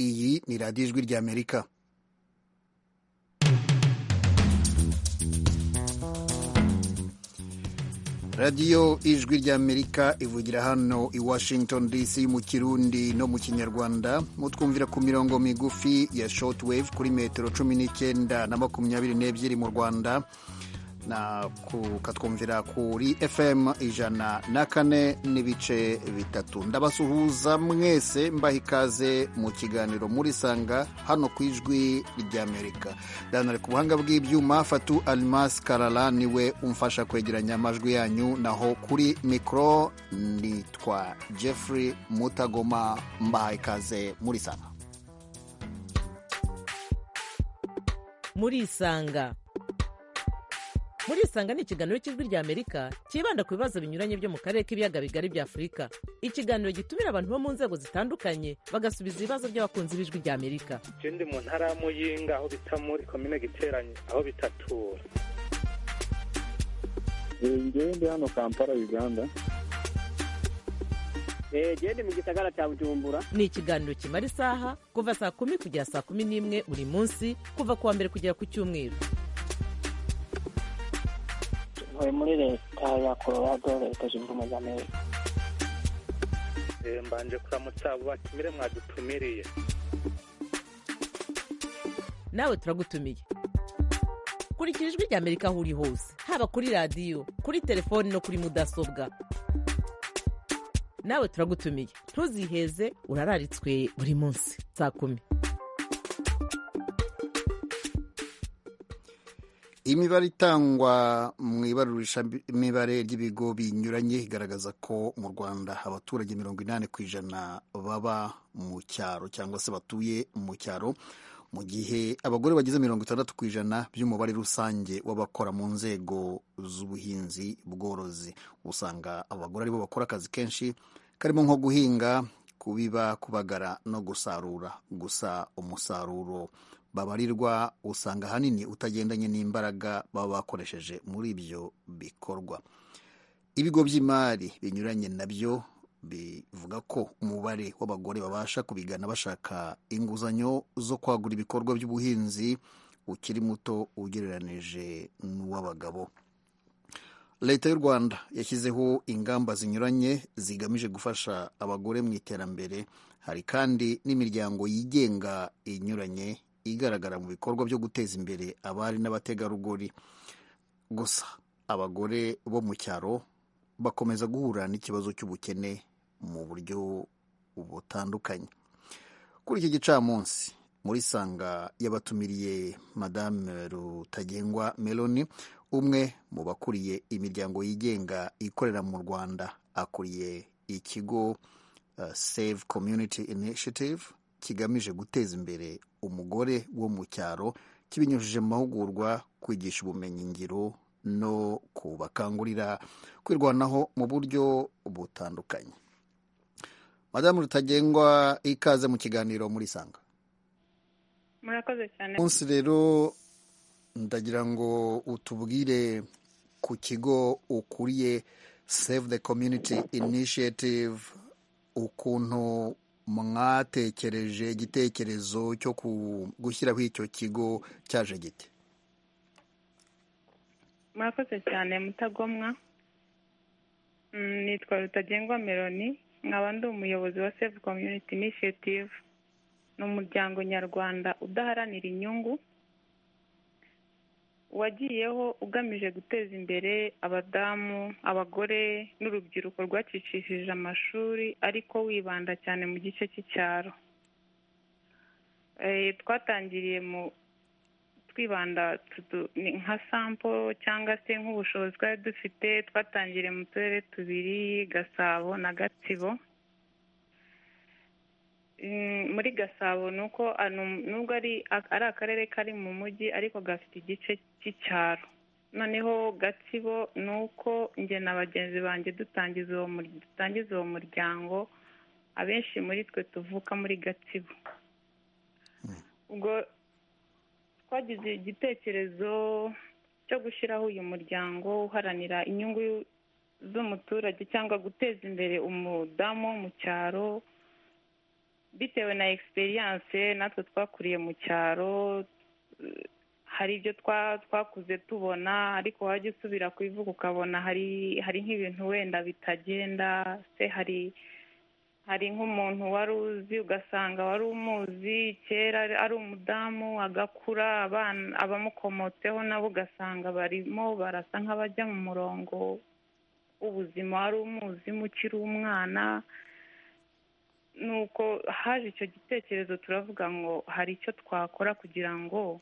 iyi ni radiyo ijwi ry'amerika radiyo ijwi ry'amerika ivugira hano i washington dc mu kirundi no mu kinyarwanda mutwumvira ku mirongo migufi ya shotwave kuri metero cumi n'icyenda na makumyabiri n'ebyiri mu rwanda ukatwumvira kuri fm ijana na kane n'ibice bitatu ndabasuhuza mwese mbaha ikaze mu kiganiro muri sanga hano ku ijwi ry'amerika danari ku buhanga bw'ibyuma fatu alimasi karara niwe umfasha kwegeranya amajwi yanyu naho kuri mikoro nitwa jeffrey mutagoma mbaha ikaze muri sanga muri isanga muri isanga ni ikiganiro cy'ijwi rya amerika cyibanda ku bibazo binyuranye byo mu karere k'ibiyaga bigari bya afurika ikiganiro gitumira abantu bo mu nzego zitandukanye bagasubiza ibibazo by'abakunzi b'ijwi rya amerika ikindi mu ntara ya muyinga aho bita muri komine giteranye aho bitatura ngende hano kampala uganda gende mu gisagara cya bujumbura ni ikiganiro kimara isaha kuva saa kumi kugera saa kumi n'imwe buri munsi kuva ku wa mbere kugera ku cyumweru tuvuye muri leta ya colorado leta zunze ubumwe za amerika mbanje kuramutsa bakimire mwadutumiriye nawe turagutumiye kurikira ijwi rya amerika aho uri hose haba kuri radiyo kuri telefoni no kuri mudasobwa nawe turagutumiye ntuziheze urararitswe buri munsi saa kumi imibare itangwa mu ibarurishamibare ry'ibigo binyuranye igaragaza ko mu rwanda abaturage mirongo inani ku ijana baba mu cyaro cyangwa se batuye mu cyaro mu gihe abagore bagize mirongo itandatu ku ijana by'umubare rusange w'abakora mu nzego z'ubuhinzi bworozi usanga abagore aribo bakora akazi kenshi karimo nko guhinga kubiba kubagara no gusarura gusa umusaruro babarirwa usanga ahanini utagendanye n'imbaraga baba bakoresheje muri ibyo bikorwa ibigo by'imari binyuranye nabyo bivuga ko umubare w'abagore babasha kubigana bashaka inguzanyo zo kwagura ibikorwa by'ubuhinzi ukiri muto ugereranije n'uw'abagabo leta y'u rwanda yashyizeho ingamba zinyuranye zigamije gufasha abagore mu iterambere hari kandi n'imiryango yigenga inyuranye igaragara mu bikorwa byo guteza imbere abari n'abategarugori gusa abagore bo mu cyaro bakomeza guhura n'ikibazo cy'ubukene mu buryo butandukanye kuri iki gicamunsi muri sanga yabatumiriye madame rutagengwa meloni umwe mu bakuriye imiryango yigenga ikorera mu rwanda akuriye ikigo save community initiative kigamije guteza imbere umugore wo mu cyaro kibinyujije mu mahugurwa kwigisha ubumenyingiro no kubakangurira kwirwanaho mu buryo butandukanye madamu rutagengwa ikaze mu kiganiro muri sanga murakoze cyane munsi rero ndagira ngo utubwire ku kigo ukuriye save the community initiative ukuntu mwatekereje igitekerezo cyo gushyiraho icyo kigo cyaje gite murakoze cyane mutagomwa nitwa rutagengwa meloni nkaba ndi umuyobozi wa save community initiative ni umuryango nyarwanda udaharanira inyungu wagiyeho ugamije guteza imbere abadamu abagore n'urubyiruko rwacicishije amashuri ariko wibanda cyane mu gice cy'icyaro twatangiriye mu twibanda nka sampo cyangwa se nk'ubushobozi twari dufite twatangiriye mu turere tubiri gasabo na gatsibo muri gasabo ni uko nubwo ari akarere kari mu mujyi ariko gafite igice cy'icyaro noneho gatsibo ni uko njye na bagenzi banjye dutangiza uwo muryango abenshi muri twe tuvuka muri gatsibo ubwo twagize igitekerezo cyo gushyiraho uyu muryango uharanira inyungu z'umuturage cyangwa guteza imbere umudamu wo mu cyaro bitewe na egisperiyanse natwe twakuriye mu cyaro hari ibyo twakuze tubona ariko wajya usubira ku ivuga ukabona hari hari nk'ibintu wenda bitagenda se hari hari nk'umuntu wari uzi ugasanga wari umuzi kera ari umudamu agakura abamukomotseho nabo ugasanga barimo barasa nk'abajya mu murongo w'ubuzima wari umuzi ukiri umwana nuko haje icyo gitekerezo turavuga ngo hari icyo twakora kugira ngo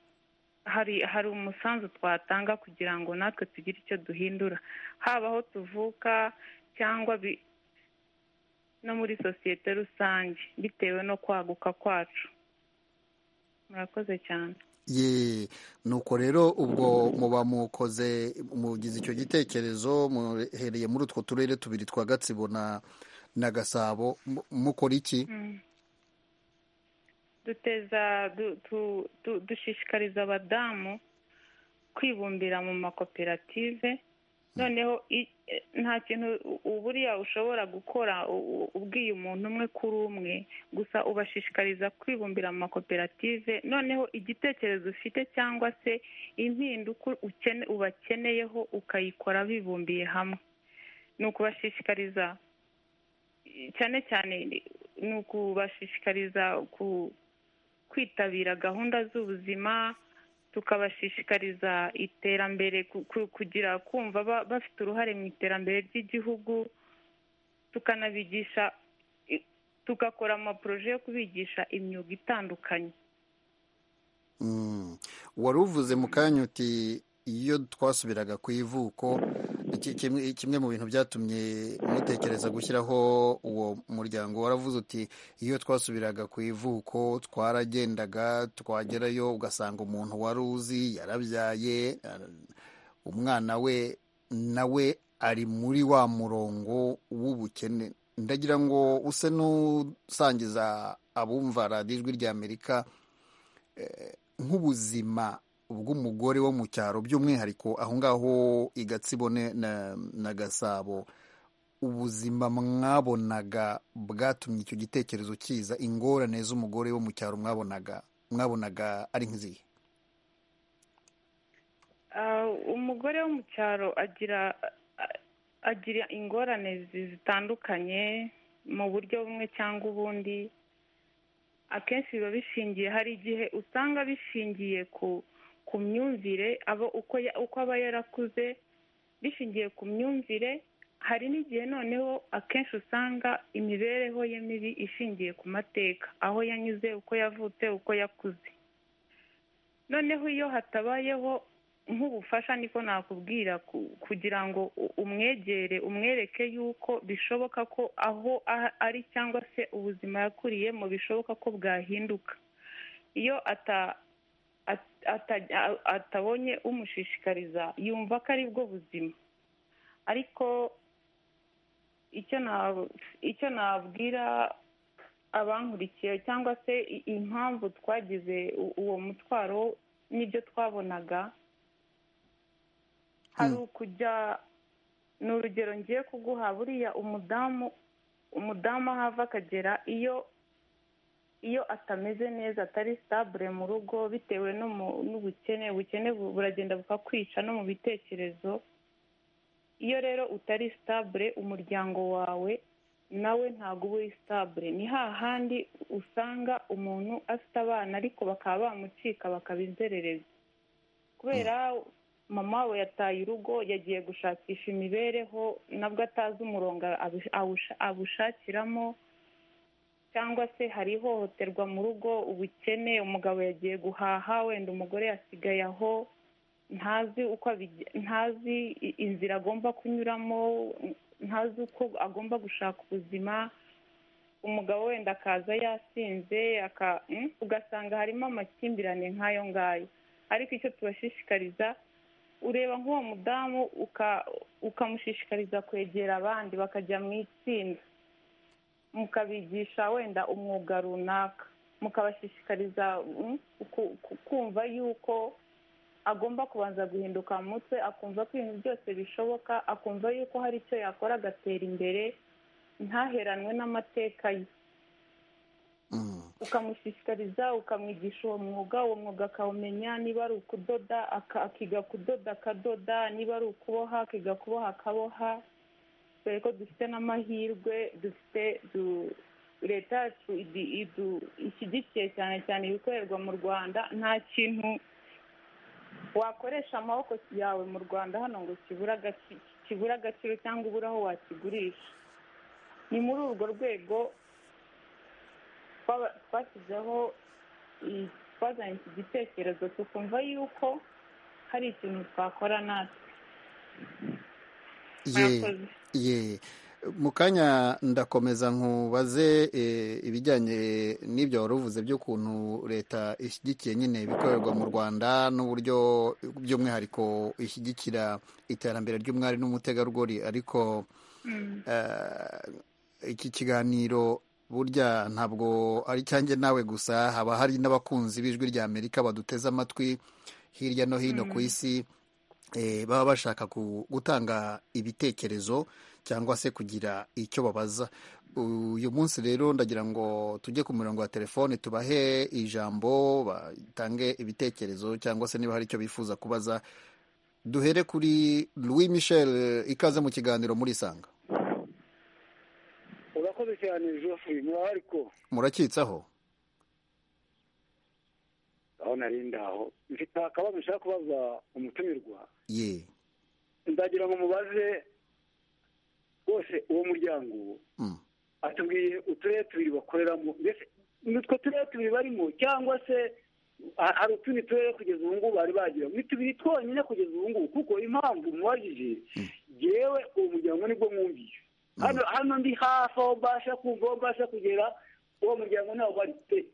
hari hari umusanzu twatanga kugira ngo natwe tugire icyo duhindura haba aho tuvuka cyangwa no muri sosiyete rusange bitewe no kwaguka kwacu murakoze cyane ye nuko rero ubwo muba mukoze mugize icyo gitekerezo muhereye muri utwo turere tubiri twa gatsibo na gasabo mukora iki duteza dushishikariza abadamu kwibumbira mu makoperative noneho nta kintu buriya ushobora gukora ubwiye umuntu umwe kuri umwe gusa ubashishikariza kwibumbira mu makoperative noneho igitekerezo ufite cyangwa se impinduka ubakeneyeho ukayikora bibumbiye hamwe ni ukubashishikariza cyane cyane ni ukubashishikariza kwitabira gahunda z'ubuzima tukabashishikariza iterambere kugira kumva bafite uruhare mu iterambere ry'igihugu tukanabigisha tugakora amaporoje yo kubigisha imyuga itandukanye wari uvuze mu kanya uti iyo twasubiraga ku ivuko kimwe mu bintu byatumye mutekereza gushyiraho uwo muryango waravuze uti iyo twasubiraga ku ivuko twaragendaga twagerayo ugasanga umuntu wari uzi yarabyaye umwana we nawe ari muri wa murongo w'ubukene ndagira ngo use n'usangiza abumva radiyo ijwi ry'amerika nk'ubuzima bw'umugore wo mu cyaro by'umwihariko aho ngaho i gatsibo na gasabo ubuzima mwabonaga bwatumye icyo gitekerezo kiza ingorane z'umugore wo mu cyaro mwabonaga mwabonaga ari nk'izihe umugore wo mu cyaro agira agira ingorane zitandukanye mu buryo bumwe cyangwa ubundi akenshi biba bishingiye hari igihe usanga bishingiye ku ku myumvire abo uko aba yarakuze bishingiye ku myumvire hari n'igihe noneho akenshi usanga imibereho ye mibi ishingiye ku mateka aho yanyuze uko yavutse uko yakuze noneho iyo hatabayeho nk'ubufasha niko nakubwira kugira ngo umwegere umwereke yuko bishoboka ko aho ari cyangwa se ubuzima yakuriyemo bishoboka ko bwahinduka iyo ata atabonye umushishikariza yumva ko aribwo buzima ariko icyo nabwira abankurikiye cyangwa se impamvu twagize uwo mutwaro n'ibyo twabonaga hari ukujya ni urugero ngiye kuguha buriya umudamu umudamu aho ava akagera iyo iyo atameze neza atari sitabure mu rugo bitewe n'ubukene ubukene buragenda bukakwica no mu bitekerezo iyo rero utari sitabure umuryango wawe nawe ntabwo uba uri sitabure ni hahandi usanga umuntu afite abana ariko bakaba bamucika bakabizerereza kubera mama we yataye urugo yagiye gushakisha imibereho nabwo atazi umurongo awushakiramo cyangwa se hari ihohoterwa mu rugo ubukene umugabo yagiye guhaha wenda umugore yasigaye aho ntazi uko ntazi inzira agomba kunyuramo ntazi uko agomba gushaka ubuzima umugabo wenda akaza yasinze ugasanga harimo amakimbirane nk'ayo ngayo ariko icyo tubashishikariza ureba nk'uwo mudamu ukamushishikariza kwegera abandi bakajya mu itsinda mukabigisha wenda umwuga runaka mukabashishikariza kumva yuko agomba kubanza guhinduka mu mutwe akumva ko ibintu byose bishoboka akumva yuko hari icyo yakora agatera imbere ntaheranwe n'amateka ye Mm. ukamushishikariza ukamwigisha uwo mwuga uwo mwuga akawumenya niba ari ukudoda aka- akiga kudoda akadoda niba ari ukuboha akiga kuboha akaboha dore ko dufite n'amahirwe dufite du- leta yacu idi- idu- ishyigikiye cyane cyane ibikorerwa mu rwanda nta kintu wakoresha amaboko yawe mu rwanda hano ngo kibure agaci- kibure agaciro cyangwa ubure aho wakigurisha ni muri urwo rwego twaba- twashyizeho i- twazanye iki gitekerezo tukumva yuko hari ikintu twakora natwe Ye, murakoze ye. Mu kanya ndakomeza nkubaze eh, ibijyanye n'ibyo wari uvuze by'ukuntu leta ishyigikiye nyine ibikorerwa mu Rwanda n'uburyo by'umwihariko ishyigikira iterambere ry'umwari n'umutegarugori ariko Mm. eh, iki kiganiro burya ntabwo ari cyanjye nawe gusa haba hari n'abakunzi b'ijwi rya amerika baduteze amatwi hirya no hino ku isi eh, baba bashaka ku- gutanga ibitekerezo cyangwa se kugira icyo babaza uyu munsi rero ndagira ngo tujye ku murongo wa telefone tubahe ijambo batange ibitekerezo cyangwa se niba hari icyo bifuza kubaza duhere kuri louis michel ikaze mu kiganiro murisanga urakoze cyane joffrey murahari ko murakitsaho aho nari ndaho mfite akabazo nshaka kubaza umutumirwa ye ndagira ngo mubaze rwose uwo muryango Mm. atubwiye uturere tubiri bakoreramo mbese ni utwo turere tubiri barimo cyangwa se ha- hari utundi turere kugeza ubu ngubu bari bagiramo ni tubiri twonyine kugeza ubu ngubu kuko impamvu mubajije yewe uwo muryango nibwo mwumviye hano hano ndi hafi aho mbasha kumva aho mbasha kugera uwo muryango ntawo bari pe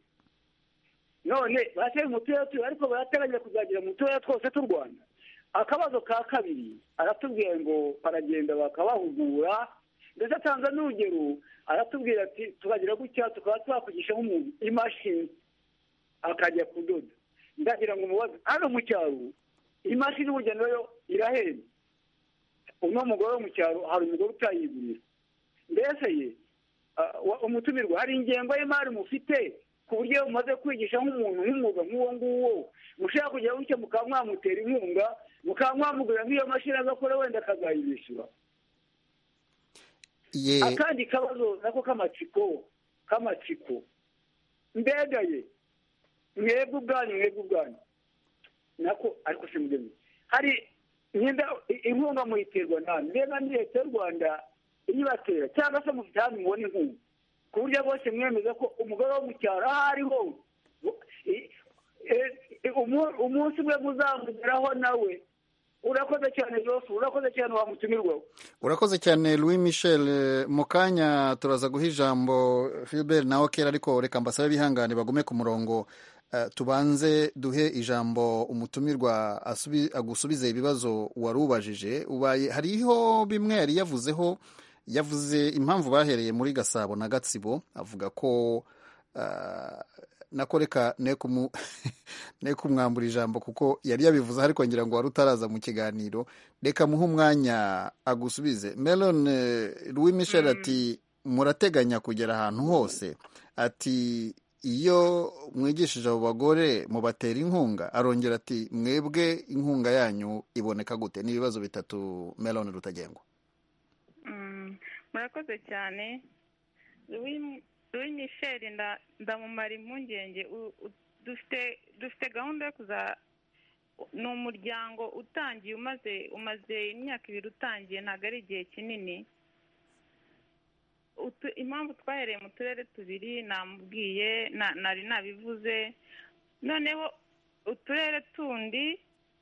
none barashyira mu turere tubiri ariko barateganya kuzagera mu turere twose tw'u rwanda akabazo ka kabiri aratubwira ngo baragenda bakabahugura ndetse atanga n'urugero aratubwira ati tukagira gutya tukaba twakugisha nk'umuntu imashini akajya kudoda ndagira ngo mubaze hano mu cyaro imashini burya nayo irahenda uno mugore wo mu cyaro hari umugore utayigurira mbese ye ah, wa- umutumirwa hari ingengo y'imari mufite ku buryo iyo mumaze kwigisha nk'umuntu nk'umwuga nk'uwo nguwo mushaka kugira gutya mukaba mwamutera inkunga mukaba mwamugurira nk'iyo mashini agakora wenda akazayibishyura ye akandi kabazo nako k'amatsiko k'amatsiko mbegaye mwebwe ubwanyu mwebwe ubwanyu nako ariko si mugeni hari imyenda i- inkunga muyiterwa nta mbega ni leta y'u rwanda iyibatera cyangwa se mufite ahantu mubona inkunga ku buryo bwose mwemeza ko umugore wo mu cyaro aho ari ho bu- i- e- e- umu- umunsi umwe muzamugeraho nawe urakoze cyane jose urakoze cyane wamutumirwaho urakoze cyane louis michel mu kanya turaza guha ijambo philbert nawe kera ariko reka mbasabe bihangane bagume ku murongo Eh, tubanze duhe ijambo umutumirwa asubi- agusubize ibibazo wari ubajije ubaye hariho bimwe yari yavuzeho yavuze impamvu bahereye muri gasabo na gatsibo avuga ko ah, nako reka ne kumu- ne kumwambura ijambo kuko yari yabivuze ariko ngira ngo wari utaraza mu kiganiro reka muhe umwanya agusubize melon eh, louis michel ati murateganya kugera ahantu hose ati iyo mwigishije abo bagore mubatera inkunga arongera ati mwebwe inkunga yanyu iboneka gute ni ibibazo bitatu melon rutagengwa Mm, murakoze cyane Louis Louis Michel nda- ndamumara impungenge U- u- dufite dufite gahunda yo kuza ni umuryango utangiye umaze umaze imyaka ibiri utangiye ntabwo ari igihe kinini Utu- impamvu twahereye mu turere tubiri namubwiye na- nari nabivuze noneho uturere tundi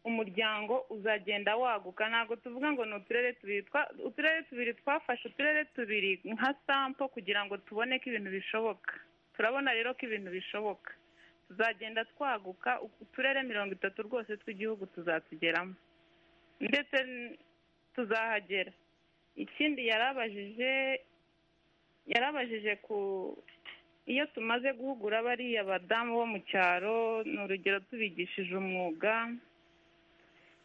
umuryango uzagenda waguka ntabwo tuvuga ngo ni uturere tubiri twa- uturere tubiri twafashe uturere tubiri nka sampo kugira ngo tubone ko ibintu bishoboka turabona rero ko ibintu bishoboka tuzagenda twaguka uturere mirongo itatu rwose tw'igihugu tuzatugeramo ndetse n- tuzahagera ikindi yarabajije yarabajije ku iyo tumaze guhugura bariya badamu bo mu cyaro ni urugero tubigishije umwuga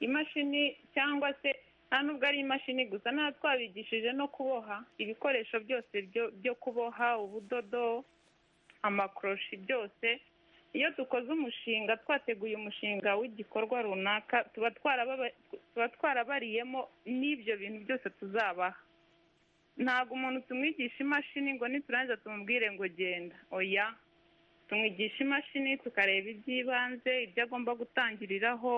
imashini cyangwa se nta nubwo ari imashini gusa nta twabigishije no kuboha ibikoresho byose byo byo kuboha ubudodo amakoroshi byose iyo dukoze umushinga twateguye umushinga w'igikorwa runaka tuba twarababa- tuba twarabariyemo n'ibyo bintu byose tuzabaha ntabwo umuntu tumwigisha imashini ngo niturangiza tumubwire ngo genda oya tumwigisha imashini tukareba iby'ibanze ibyo agomba gutangiriraho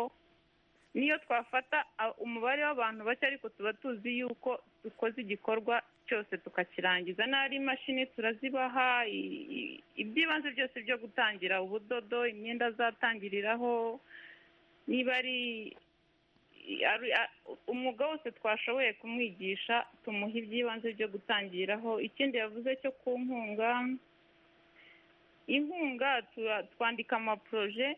niyo twafata a- umubare w'abantu bake ariko tuba tuzi yuko dukoze igikorwa cyose tukakirangiza n'ari imashini turazibaha i- i- iby'ibanze byose byo gutangira ubudodo imyenda azatangiriraho niba ari ari- a- umwuga wose twashoboye kumwigisha tumuha iby'ibanze byo gutangiraho ikindi yavuze cyo ku nkunga inkunga tura- twandika amaporoje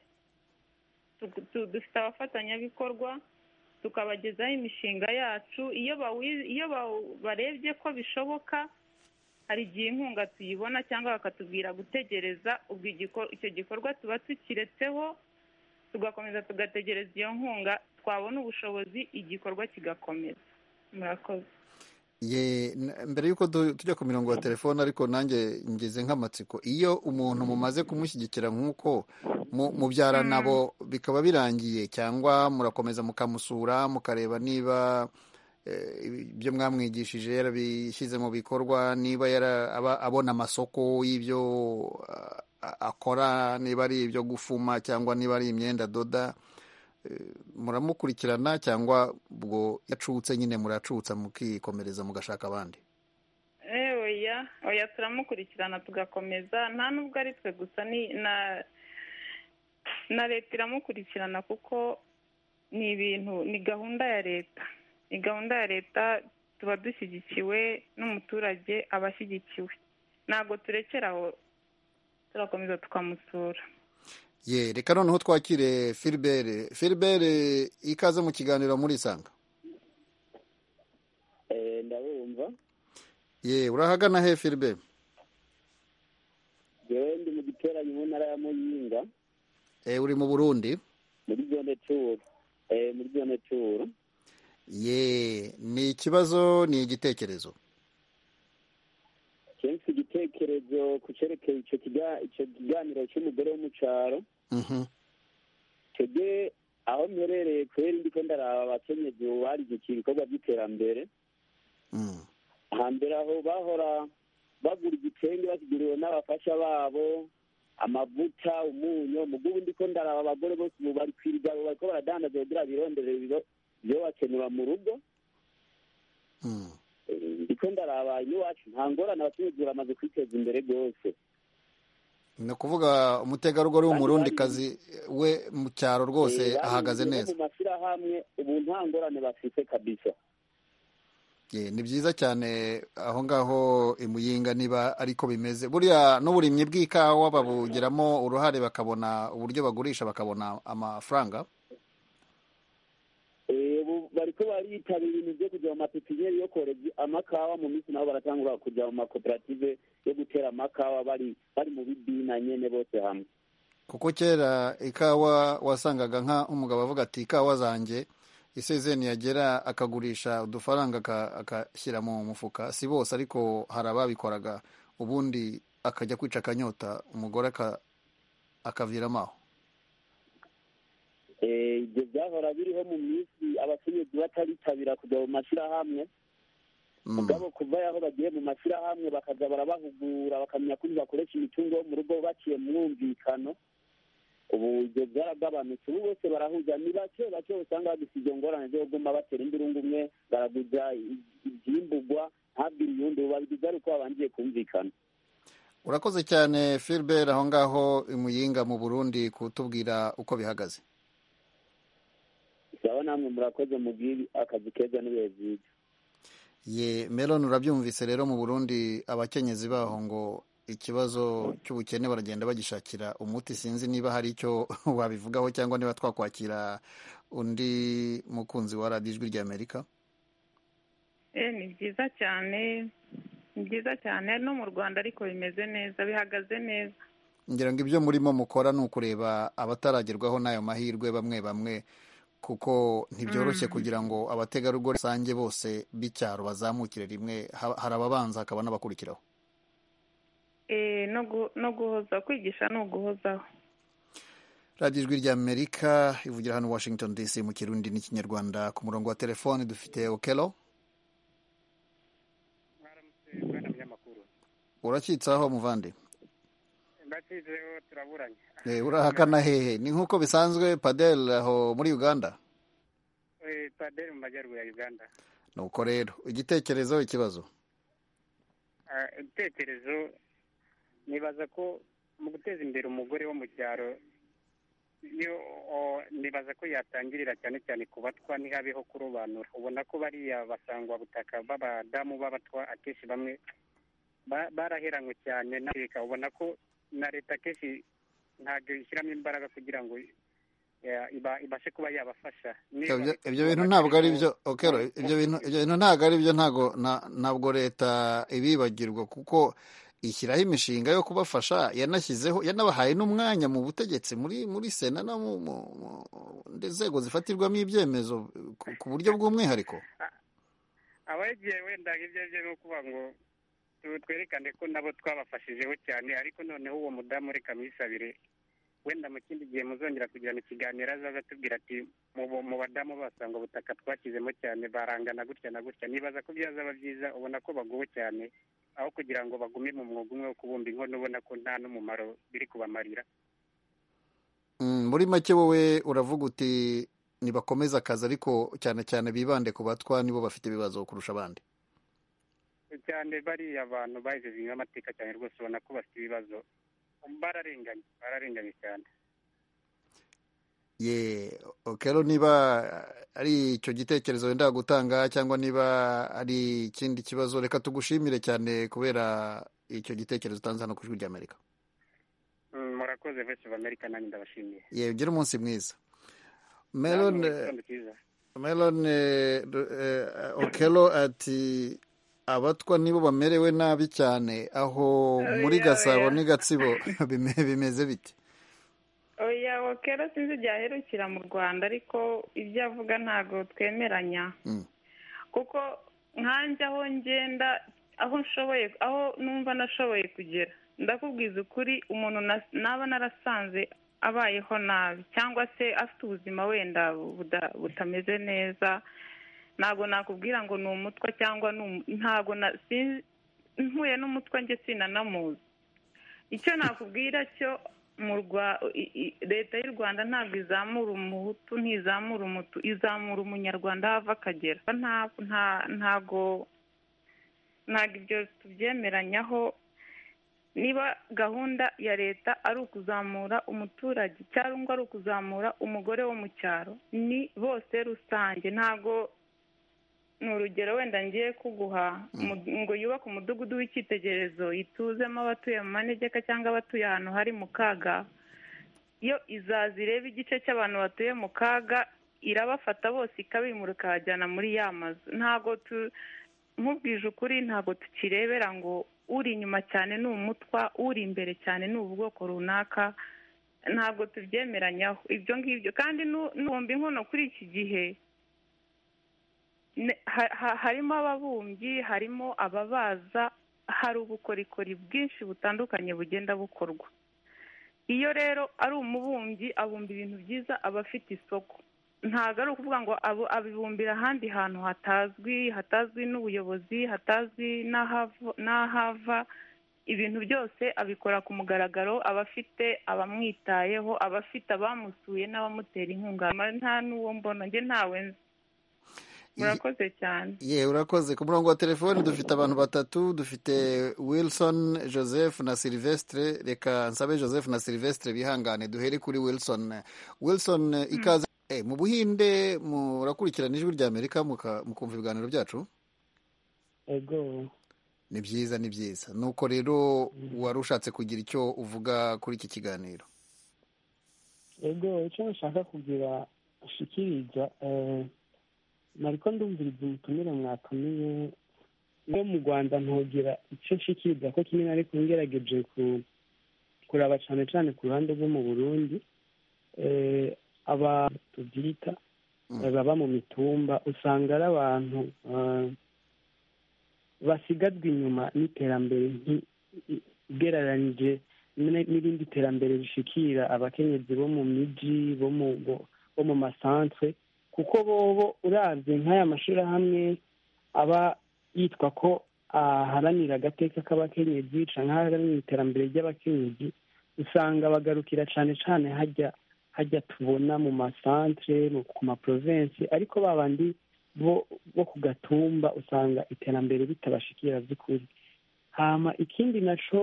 tu- tu- dufite abafatanyabikorwa tukabagezaho imishinga yacu iyo bawi- iyo baw- barebye ko bishoboka hari igihe inkunga tuyibona cyangwa bakatubwira gutegereza ubwo igiko- icyo gikorwa tuba tukiretseho tugakomeza tugategereza iyo nkunga twabona ubushobozi igikorwa kigakomeza murakoze Ye, n- mbere y'uko du- tujya ku mirongo ya telefone ariko nanjye ngeze nk'amatsiko iyo umuntu mumaze kumushyigikira nk'uko mu- mubyara nabo bikaba birangiye cyangwa murakomeza mukamusura mukareba niba eh, ibyo mwamwigishije yarabishyize mu bikorwa niba yara- aba- abona amasoko y'ibyo a- a- akora niba ari ibyo gufuma cyangwa niba ari imyenda adoda muramukurikirana cyangwa ubwo yacutse nyine muracutsa mukikomereza mugashaka abandi Eh, oya oya turamukurikirana tugakomeza nta nubwo ari twe gusa ni na na leta iramukurikirana kuko ni ibintu ni gahunda ya leta ni gahunda ya leta tuba dushyigikiwe n'umuturage aba ashyigikiwe ntabwo turekera aho turakomeza tukamusura ye reka noneho twakire filibere filibere ikaze mu kiganiro murisanga Eh, ndabumva ye urahagana he filibere yewe ndi mu giteranyo mu ntara ya muyinga e, uri mu burundi muri zone turu Eh, muri zone turu ye ni ikibazo ni igitekerezo kenshi igitekerezo ku cyerekeye icyo kiga- icyo kiganiro cy'umugore wo mu cyaro Mhm. twebwe aho mperereye kubera ndiko ndaraba abakenyezi ubu barigikiye ibikorwa by'iterambere Mm. hambere aho bahora bagura igitenge bakiguriwe n'abafasha babo amavuta umunyu mugubu ndiko ndaraba abagore bose ubu bari kwirigabo bariko baradandaza kugira birondere ibiro ibyo bakenura mu rugo Mm. Eh, ndiko ndaraba iwacu nta ngorane abakenyezi baramaze kwiteza imbere rwose ni ukuvuga umutegarugori w'umurundikazi we mu cyaro rwose Eh, ahagaze bariyumviyeho neza mu mashyirahamwe ubu nta ngorane bafite kabisa Ye, ni byiza cyane aho ngaho imuyinga niba ariko bimeze buriya n'uburimyi bw'ikawa babugiramo uruhare bakabona uburyo bagurisha bakabona amafaranga Eh, ubu bariko baritabira ibintu byo kuja mu mapipiniyeri yo koreza amakawa mu minsi nabo baratangura kuja mu makoperative yo gutera amakawa bari bari mu bibina nyene bose hamwe kuko kera ikawa wasangaga nk'umugabo avuga ati ikawa zanjye isezeni yagera akagurisha udufaranga aka- akashyira mu mufuka si bose ariko hari ababikoraga ubundi akajya kwica akanyota umugore aka- akaviramo aho Eh, ivyo vyahora biriho mu minsi abakenyezi bataritabira kuja mu mashirahamwe Mm. mugabo kuva yaho bagiye mu mashirahamwe bakaza barabahugura bakamenya kuri bakoresha imitungo yo mu rugo baciye mu mwumvikano ubu ivyo byaragabanutse ubu bose barahuza ni bake bake usanga bagifite izo ngorane zo kuguma batera imbirungu umwe baraguza i- ivyimbugwa ntabwira uyundi ubu babigize ari uko babanjiye kumvikana urakoze cyane filibere aho ngaho imuyinga mu burundi kutubwira uko bihagaze saba namwe murakoze mubwire akazi keza n'ibihe vyiza ye melon urabyumvise rero mu burundi abakenyezi baho ngo ikibazo cy'ubukene baragenda bagishakira umuti sinzi niba hari icyo wabivugaho cyangwa niba twakwakira undi mukunzi wa radiyo ijwi ry'amerika Eh, ni byiza cyane ni byiza cyane no mu rwanda ariko bimeze neza bihagaze neza ngira ngo ibyo murimo mukora ni ukureba abataragerwaho n'ayo mahirwe bamwe bamwe kuko ntibyoroshye kugira ngo abategarugori rusange bose b'icyaro bazamukire rimwe ha- hari ababanza hakaba n'abakurikiraho eh, no gu- no guhoza kwigisha ni uguhozaho radiyo ijwi ry'amerika ivugira hano washington dc mu kirundi n'ikinyarwanda ku murongo wa telefoni dufite okelo mwana munyamakuru urakitse aho muvande ndakizeho turaburanye Eh, urahakana hehe ni nk'uko bisanzwe padel aho muri uganda Eh, paderi mu majyaruguru ya uganda nuko rero igitekerezo ikibazo Ah, ibitekerezo nibaza ko mu guteza imbere umugore wo mu cyaro yo o- nibaza ko yatangirira cyane cyane ku batwa ntihabeho kurobanura ubona ko bariya basangwa butaka b'abadamu b'abatwa akenshi bamwe ba- baraheranywe cyane na leta ubona ko na leta akenshi ntabwo ishyiramo imbaraga kugira ngo eh, iba- ibashe kuba yabafasha Niba ibyo leta ibyo bintu ibona ntabwo ari harimo- byo okelo ibyo bintu ibyo bintu ntabwo ari byo ntabwo na- ntabwo leta ibibagirwa kuko ishyiraho imishinga yo kubafasha yanashyizeho yanabahaye n'umwanya mu butegetsi muri muri sena no mu mu- mu- nzego zifatirwamo ibyemezo ku- ku buryo bw'umwihariko abagiye wenda ibyo byo ni ukuvuga ngo tu- twerekane ko nabo twabafashijeho cyane ariko noneho uwo mudamu reka mwisabire wenda mu kindi gihe muzongera kugirana ikiganiro azaza atubwira ati "Mu bo- mu badamu basanga ubutaka twashyizemo cyane barangana gutya na gutya nibaza ko byazaba byiza ubona ko baguwe cyane aho kugira ngo bagume mu mwuga umwe wo kubumba inkono ubona ko nta n'umumaro biri kubamarira Mm, muri make wowe uravuga uti nibakomeze akazi ariko cyane cyane bibande ku batwa nibo bafite ibibazo kurusha abandi cyane bariya abantu bahijeje amateka cyane rwose ubona ko bafite ibibazo bararenganye bararenganye cyane ye okero niba ari icyo gitekerezo wenda gutanga cyangwa niba ari ikindi kibazo reka tugushimire cyane kubera icyo gitekerezo utanze hano ku ijwi ry'amerika Mm, murakoze voice of america nanjye ndabashimiye ye ugire umunsi mwiza Namwe, melone igitondo cyiza melone uh, okelo ati abatwa nibo bamerewe nabi cyane aho muri Oya, gasabo oya. n'i gatsibo bime- bimeze bite oya kera sinzi ibyaherukira mu rwanda ariko ibyo avuga ntabwo twemeranya Mm. kuko nkanjye aho ngenda aho nshoboye aho numva nashoboye kugera ndakubwiza ukuri umuntu na- naba narasanze abayeho nabi cyangwa se afite ubuzima wenda buda- butameze neza ntabwo nakubwira ngo ni umutwa cyangwa ni umu- ntabwo na- sin- mpuye n'umutwa njye sinanamuzi icyo nakubwira cyo mu Rwa- i- i- leta y'u rwanda ntabwo izamura umuhutu ntizamura umutu izamura umunyarwanda aho ava akagera nta- nta- ntago ntabwo ibyo tubyemeranyaho niba gahunda ya leta ari ukuzamura umuturage cyangwa ari ukuzamura umugore wo mu cyaro ni bose rusange ntabwo ni urugero wenda ngiye kuguha mu- ngo yubake umudugudu w'icyitegererezo ituzemo abatuye mu manegeka cyangga abatuye ahantu hari mu kaga yo izaza ireba igice cy'abantu batuye mu kaga irabafata bose ikabimura ikabajyana muri ya mazu ntabwo tu nkubwije ukuri ntabwo tukirebera ngo uri inyuma cyane ni umutwa uri imbere cyane ni ubwoko runaka ntabwo tubyemeranyaho ibyo ngibyo kandi nu- n'uwumva inkono kuri iki gihe ne- ha- ha- harimo ababumbyi harimo ababaza hari ubukorikori bwinshi butandukanye bugenda bukorwa iyo rero ari umubumbyi abumba ibintu byiza aba afite isoko ntabwo ari ukuvuga ngo abu- abibumbira ahandi hantu hatazwi hatazwi n'ubuyobozi hatazwi n'ahava- n'ahava ibintu byose abikora ku mugaragaro aba afite abamwitayeho aba afite abamusuye n'abamutera inkunga nta n'uwo mbona njye ntawe nzi murakoze cyane ye urakoze ku murongo wa telefoni dufite abantu batatu dufite wilson joseph na silvestre reka nsabe joseph na silvestre bihangane duhere kuri wilson wilson eh, ikaze Eh, mu buhinde murakurikirana ijwi ry'amerika muka- mukumva ibiganiro byacu ego ni byiza ni byiza nuko rero wari ushatse kugira icyo uvuga kuri iki kiganiro ego icyo nashaka kugira shikiriza eh, nariko ndumviriza umutumire mwatumiye no mu rwanda ntogira icyo nshikiriza ko kimwe nari kungerageje ku kuraba cyane cyane ku ruhande rwo mu burundi eh, aba tubyita Mm. eh, baba mu mitumba usanga ari abantu eh, basigajwe inyuma n'iterambere nti- i- ugereranyije n'irindi terambere rishikira abakenyezi bo mu miji bo mu masantere kuko bobo urabye nk'aya mashyirahamwe aba yitwa ko aharanira agateka k'abakenyezi cyangwa aharanira iterambere ry'abakenyezi usanga bagarukira cyane cyane hajya hajya tubona mu masantere ku maporovensi ariko babandi bo bo ku gatumba usanga iterambere ritabashikira by'ukuri hama ikindi nacyo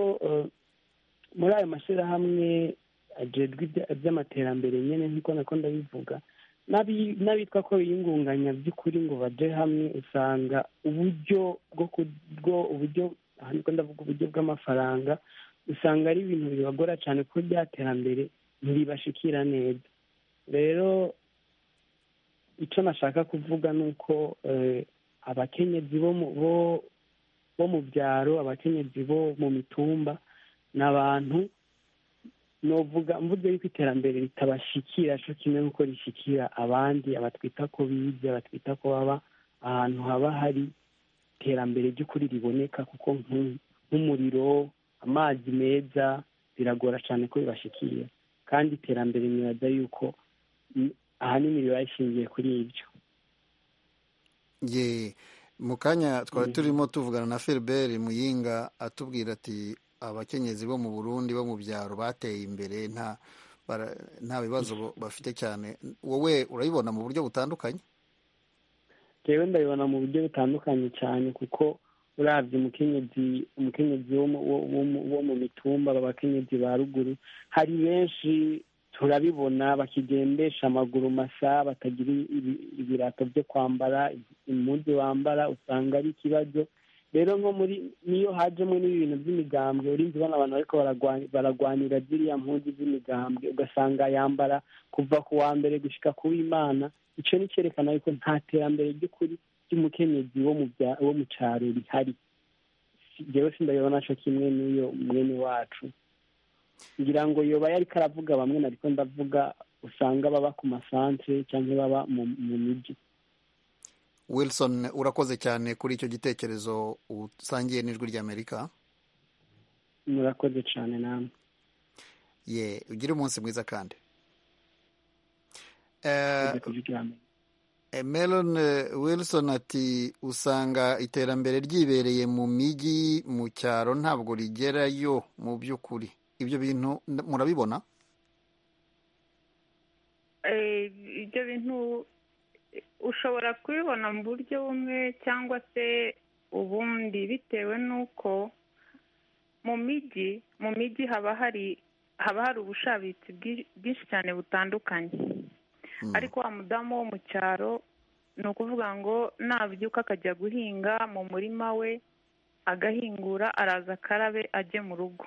muri ayo mashyirahamwe agejwe iby'amaterambere nyine nk'uko nakunda bivuga n'abitwa ko biyungunganya by'ukuri ngo bajye hamwe usanga uburyo bwo kubwo uburyo niko ndavuga uburyo bw'amafaranga usanga ari ibintu bibagora cyane kuko bya terambere ntibibashikira neza rero icyo nashaka kuvuga ni uko abakenyezi bo mu byaro abakenyezi bo mu mitumba ni abantu novuga mvuga yuko iterambere ritabashikira cyo kimwe nk'uko rishikira abandi abatwita ko bize abatwita ko baba ahantu haba hari iterambere ry'ukuri riboneka kuko nk'umuriro amazi meza biragora cyane ko bibashikira kandi iterambere nibaza yuko ahanini riba rishingiye kuri ibyo mu kanya twari turimo tuvugana na feriberi muyinga atubwira ati abakenyezi bo mu burundi bo mu byaro bateye imbere nta nta bibazo bafite cyane wowe urabibona mu buryo butandukanye rero ndabibona mu buryo butandukanye cyane kuko urabye umukenyezi umukenyezi wo mu mitumba abakenyezi ba ruguru hari benshi turabibona bakigendesha amaguru masa batagira ibirato byo kwambara impunzi wambara usanga ari ikibazo rero nko muri niyo hajemo n'ibintu by'imigambwe urinzi ubona abantu ariko baragwanira ziriya mpunzi z'imigambwe ugasanga yambara kuva ku wa mbere gushyika ku w'imana icyo ni cyerekana yuko nta terambere ry'ukuri ry'umukenyezi wo mu cyaro rihari njyewe sindabibona cyo kimwe n'uyo mwene wacu ngira ngo yoba yari karavuga bamwe ariko ndavuga usanga baba ku masantere cyangwa baba mu mujyi wilson urakoze cyane kuri icyo gitekerezo usangiye n'ijwi ry'amerika murakoze cyane namwe ye ugire umunsi mwiza kandi melon wilson ati usanga iterambere ryibereye mu mijyi mu cyaro ntabwo rigerayo mu by'ukuri ibyo bintu murabibona ibyo bintu ushobora kubibona mu buryo bumwe cyangwa se ubundi bitewe n'uko mu mijyi mu mijyi haba hari haba hari ubushabitsi bwinshi cyane butandukanye ariko wa mudamu wo mu cyaro ni ukuvuga ngo nabyuka akajya guhinga mu murima we agahingura araza akarabe ajye mu rugo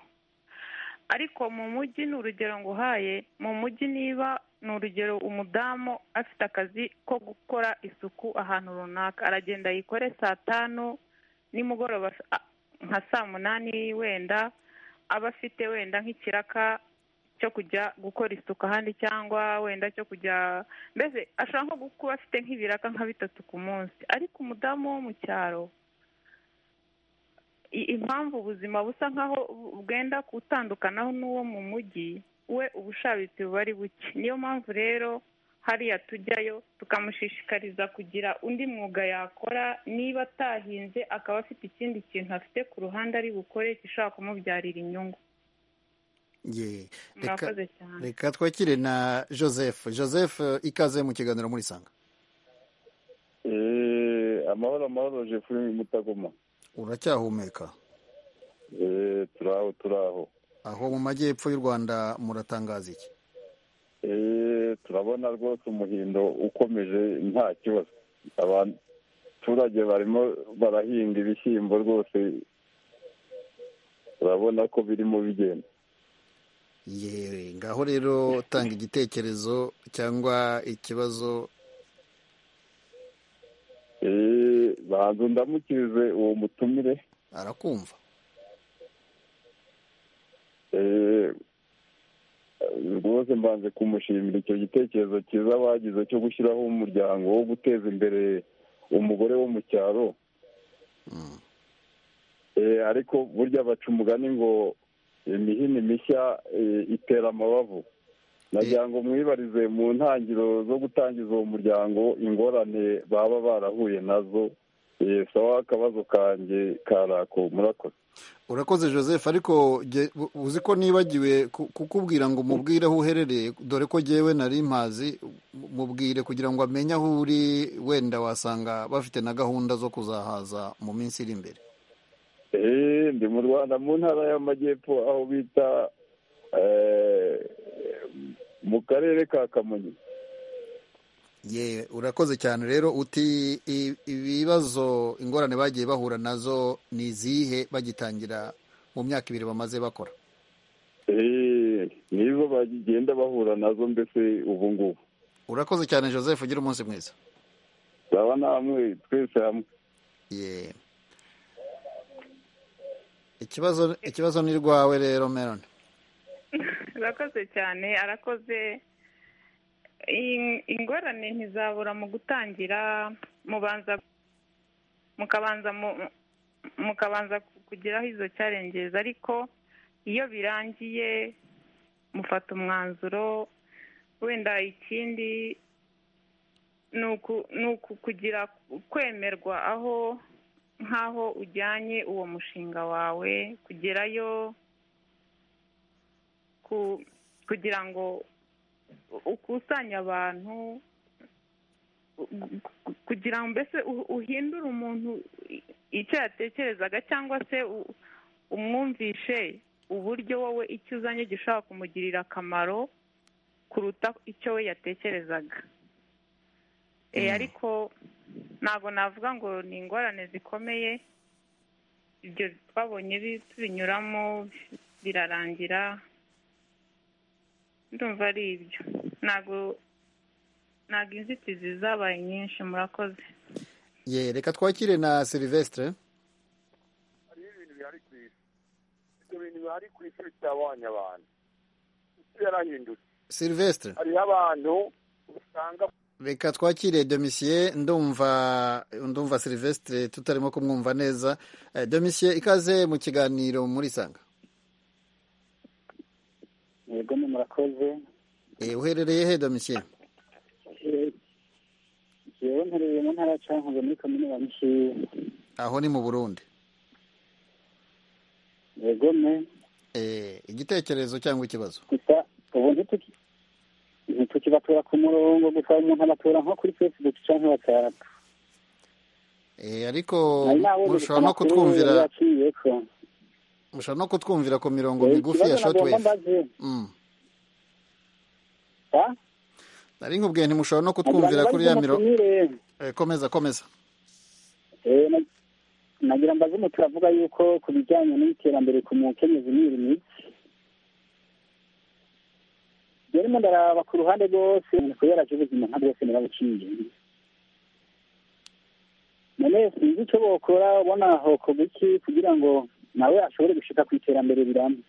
ariko mu mujyi ni urugero nguhaye mu mujyi niba ni urugero umudamu afite akazi ko gukora isuku ahantu runaka aragenda yikore saa tanu nimugoroba nka saa munani wenda aba afite wenda nk'ikiraka cyo kujya gukora isuku ahandi cyangwa wenda cyo kujya mbese ashobora nko kuba afite nk'ibiraka nka bitatu ku munsi ariko umudamu wo mu cyaro impamvu ubuzima busa nk'aho bwenda gutandukanaho n'uwo mu mujyi we ubushabitsi buba ari buke niyo mpamvu rero hariya tujyayo tukamushishikariza kugira undi mwuga yakora niba atahinze akaba afite ikindi kintu afite ku ruhande ari bukore gishobora kumubyarira inyungu reka twakire na joseph joseph ikaze mu kiganiro muri sanga amahoro amahoro jefurine mutagoma uracyahumeka turaho turaho aho mu majyepfo y'u rwanda muratangaza iki turabona rwose umuhindo ukomeje nta kibazo abaturage barimo barahinga ibishyimbo rwose urabona ko birimo bigenda yewe ngaho rero tanga igitekerezo cyangwa ikibazo banza ndamukirize uwo mutumire arakumva rwose mbanze kumushimira icyo gitekerezo cyiza bagize cyo gushyiraho umuryango wo guteza imbere umugore wo mu cyaro ariko burya baca umugani ngo imihini mishya itera amabavu nagira ngo mwibarize mu ntangiriro zo gutangiza uwo muryango ingorane baba barahuye nazo sawa akabazo kanjye karako murakoze urakoze joseph ariko uzi ko nibagiwe kukubwira ngo mubwire aho uherereye dore ko ngewe nari mpazi mubwire kugira ngo amenye aho uri wenda wasanga bafite na gahunda zo kuzahaza mu minsi iri imbere ndi mu rwanda mu ntara y'amajyepfo aho bita mu karere ka kamonyi ye urakoze cyane rero uti ibibazo ingorane bagiye bahura nazo ni izihe bagitangira mu myaka ibiri bamaze bakora nizo bagenda bahura nazo mbese ubu ngubu urakoze cyane joseph ugira umunsi mwiza zaba namwe twese hamwe ye ikibazo ikibazo ni rwawe rero meroni urakoze cyane arakoze ingorane ntizabura mu gutangira mubanza mukabanza mukabanza kugeraho izo cyarengereza ariko iyo birangiye mufata umwanzuro wenda ikindi ni kugira kwemerwa aho nk'aho ujyanye uwo mushinga wawe kugerayo kugira ngo ukusanye abantu kugira ngo mbese uhindure umuntu icyo yatekerezaga cyangwa se umwumvishe uburyo wowe icyo uzanye gishobora kumugirira akamaro kuruta icyo we yatekerezaga ariko ntabwo navuga ngo ni ingorane zikomeye ibyo twabonye binyuramo birarangira ndumva ari ibyo ntabwo ntabwo inzitizi zabaye nyinshi murakoze ye reka twakire na silivesitire hariho ibintu bihari ku isi ibyo bintu bihari ku isi bitabonye abantu isi yarahindutse silivesitire hariho abantu usanga reka twakire domisiye ndumva ndumva silivesitire tutarimo kumwumva neza domisiye ikaze mu kiganiro muri sanga yego ni murakoze uherereye he domisiye yewe mperereye mu ntara ya cankuzo muri komine ya mushiye aho ni mu burundi yego ne igitekerezo cyangwa ikibazo gusa ubu ntitukibatura ku murongo gusa umuntu abatura nko kuri facebook cyangwa watsapu ariko mushobora no kutwumvira mushobora no kutwumvira ku mirongo migufi ya shotwave nari nkubwiye ntimushobora no kutwumvira kuri ya mirongo komeza komeza nagira mbaze umu turavuga yuko ku bijyanye n'iterambere ku mukenyezi n'iri mitsi rero ndaraba ku ruhande rwose kubera ko ubuzima nka bwose nirabuciye none sinzi icyo bokora ubona hokorwa iki kugira ngo nawe ashobore gushika ku iterambere rirambye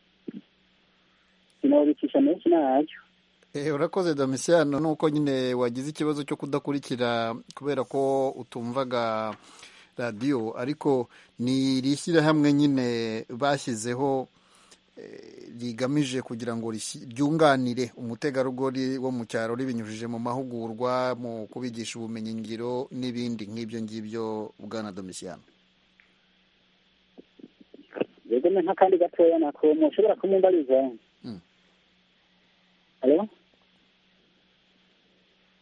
sinabikisha menshi ntacyo urakoze domisiyano nuko nyine wagize ikibazo cyo kudakurikira kubera ko utumvaga radiyo ariko ni iri shyirahamwe nyine bashyizeho rigamije kugira ngo ryunganire umutegarugori wo mu cyaro ribinyujije mu mahugurwa mu kubigisha ubumenyi ngiro n'ibindi nk'ibyo ngibyo bwana domisiyano yego ni nk'akandi gatoya nako mushobora kumumbariza halo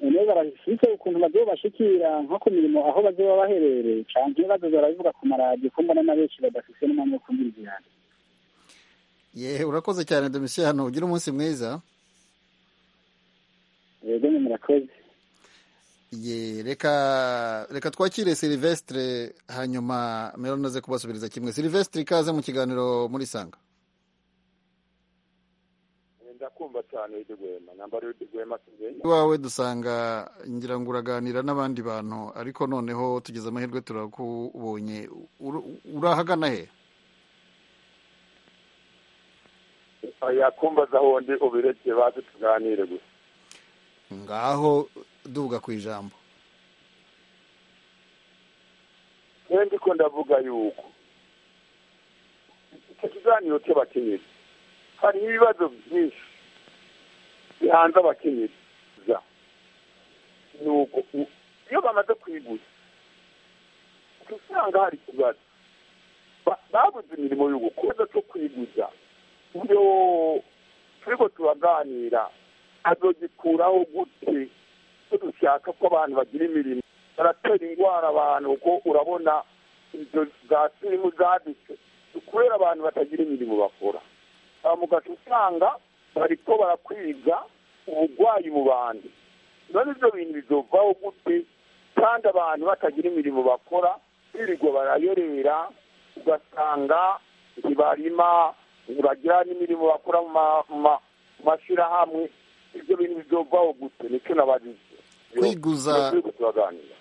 none barashyize ukuntu bagiye bashikira nko ku mirimo aho bazoba baherereye cyane ibibazo barabivuga ku maradiyo ko mbona na benshi badafise n'umwanya wo kumwizirana yehe urakoze cyane domisiyano ugira umunsi mwiza yego ni murakoze ye reka reka twakire silivesitire hanyuma meroni aze kubasubiriza kimwe silivesitire ikaze mu kiganiro muri sanga ndakumva cyane rwema nambara rwema iwawe dusanga ngira ngo uraganira n'abandi bantu ariko noneho tugeze amahirwe turakubonye urahagana he yakumbaza wundi ubireke baze tuganire gusa ngaho duvuga ku ijambo ko ndavuga yuko icyo kiganiro cy'abakenyezi hari ibibazo byinshi bihanze abakenyeza ni uko iyo bamaze kuyiguza usanga hari ikibazo babuze imirimo yo gukora cyo kuyiguza iyo turiko turaganira azogikuraho gute ko dushaka ko abantu bagira imirimo baratera indwara abantu kuko urabona izo za sirimu zadutse kubera abantu batagira imirimo bakora abamugaca usanga bariko barakwiga ubugwayi mu bantu none ibyo bintu bizovaho gute kandi abantu batagira imirimo bakora birirwa barayorera ugasanga ntibarima ntibagira n'imirimo bakora mu mashyirahamwe ibyo bintu bizovaho gute nicyo nabajije kwiguza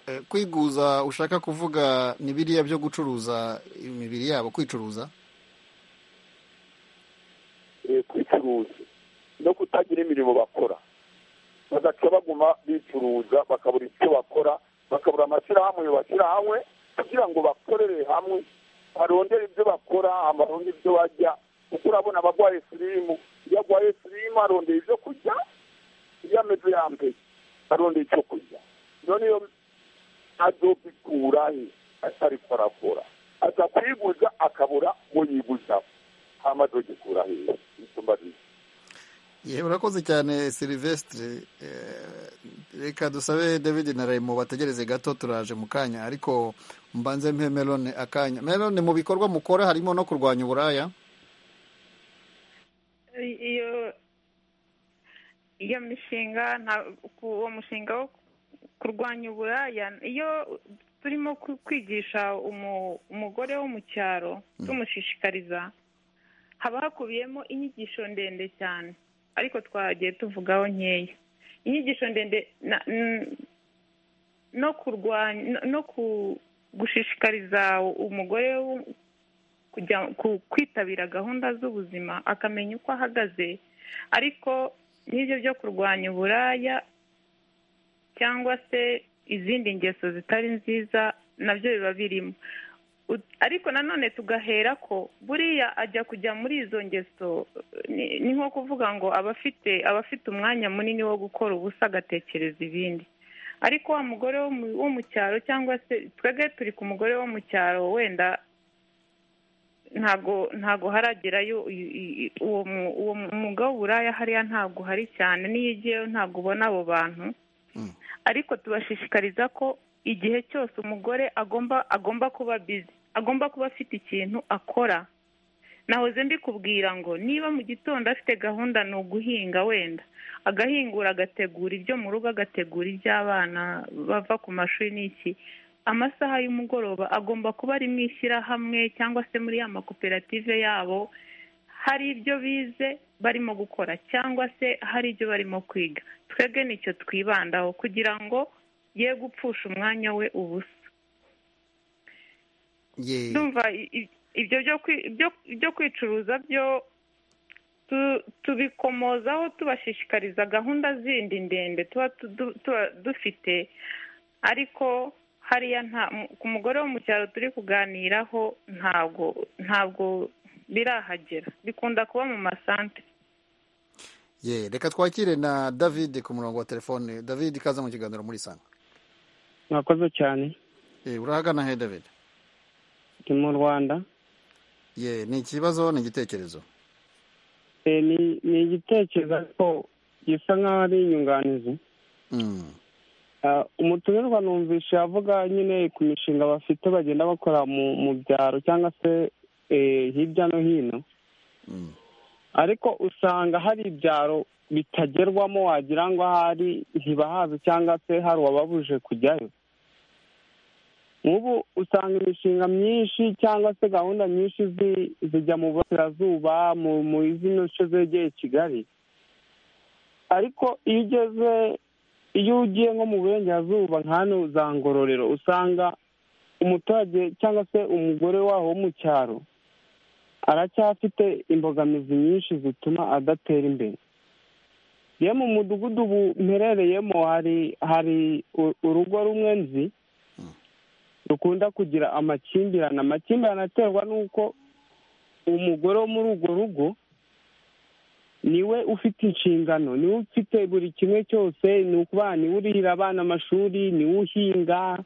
eh, kwiguza ushaka kuvuga ni biriya byo gucuruza imibiri yabo kwicuruza kwicuruza no kutagira imirimo bakora bagaca baguma bicuruza bakabura icyo bakora bakabura amashyirahamwe bashyira hamwe kugira ngo bakorere hamwe barondere ibyo bakora barondere ibyo bajya kuko urabona abagwaye sirimu iyo agwaye sirimu arondeye ibyo kurya iyo ameze yambaye arondeye icyo kurya none iyo azobikura he atari korakora aza kwiguza akabura ngo yiguzaho hama azogikura hehe icyumba bize ye urakoze cyane silivesitire reka dusabe david na rayimo bategereze gato turaje mu kanya ariko mbanze mpe melone akanya melone mu bikorwa mukora harimo no kurwanya uburaya iyo iyo mishinga nta- ku- uwo mushinga wo kurwanya uburaya iyo turimo ku- kwigisha umu- umugore wo mu cyaro tumushishikariza haba hakubiyemo inyigisho ndende cyane ariko twagiye tuvugaho nkeya inyigisho ndende na- n- no kurwanya no- no ku- gushishikariza umugore wo- kujya ku- kwitabira gahunda z'ubuzima akamenya uko ahagaze ariko n'ibyo byo kurwanya uburaya cyangwa se izindi ngeso zitari nziza nabyo biba birimo U- ariko nanone tugahera ko buriya ajya kujya muri izo ngeso ni ni nko kuvuga ngo abafite abafite umwanya munini wo gukora ubusa agatekereza ibindi ariko wa mugore wo mu- wo mu cyaro cyangwa se twebwe turi ku mugore wo mu cyaro wenda ntabwo ntabwo haragerayo i- i- i- uwo mu- uwo mwuga w'uburaya hariya ntabwo uhari cyane n'iyo ugiyeyo ntabwo ubona abo bantu ariko tubashishikariza ko igihe cyose umugore agomba agomba kuba bizi agomba kuba afite ikintu akora nahoze mbikubwira ngo niba mu gitondo afite gahunda ni uguhinga wenda agahingura agategura ibyo mu rugo agategura iby'abana bava ku mashuri n'iki amasaha y'umugoroba agomba kuba ari mu ishyirahamwe cyangwa se muri ya makoperative yabo hari ibyo bize barimo gukora cyangwa se hari ibyo barimo kwiga twebwe nicyo twibandaho kugira ngo ye gupfusha umwanya we ubusa ye ndumva i- i- ibyo byo kwi- byo- byo kwicuruza byo tu- tubikomozaho tubashishikariza gahunda zindi ndende tuba tu- du- tuba dufite ariko hariya nta mu- ku mugore wo mu cyaro turi kuganiraho ntabwo ntabwo birahagera bikunda kuba mu masante ye reka twakire na david ku murongo wa telefone david kaza mu kiganiro muri sanga mwakoze cyane Eh, urahagana he david ndi mu rwanda ye ni ikibazo ni igitekerezo Eh, ni ni igitekerezo ariko gisa nk'aho ari inyunganizi Mm. Ah, umutumirwa numvishe avuga nyine ku mishinga bafite bagenda bakora mu mu byaro cyangwa se eh, hirya no hino ariko usanga hari ibyaro bitagerwamo wagira ngo ahari ntibahazi cyangwa se hari uwababuje kujyayo nk'ubu usanga imishinga myinshi cyangwa se gahunda nyinshi zi- zijya mu burasirazuba mu mu zino nce zegeye kigali ariko iyo ugeze iyo ugiye nko mu burengerazuba nk'hano za ngororero usanga umuturage cyangwa se umugore waho wo mu cyaro aracyafite imbogamizi nyinshi zituma adatera imbere ye mu mudugudu ubu mperereyemo hari hari u- urugo rumwe nzi rukunda kugira amakimbirane amakimbirane aterwa n'uko umugore wo muri urwo rugo niwe ufite inshingano niwe ufite buri kimwe cyose ni ukuba niwe urihira abana amashuri niwe uhinga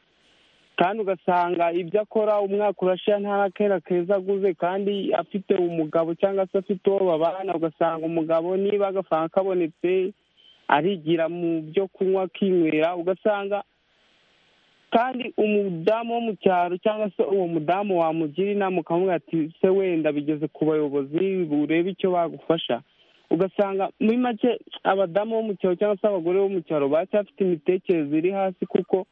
kandi ugasanga ibyo akora umwaka urashira nta kera keza aguze kandi afite umugabo cyangwa se afite uwo babana ugasanga umugabo niba agafaranga kabonetse arigira mu byo kunywa akinywera ugasanga kandi umudamu wo mu cyaro cyangwa se uwo mudamu wamugira inama ukamubwira ati se wenda bigeze ku bayobozi urebe icyo bagufasha ugasanga muri make abadamu bo mu cyaro cyangwa se abagore bo mu cyaro baracyafite imitekerereze iri hasi kuko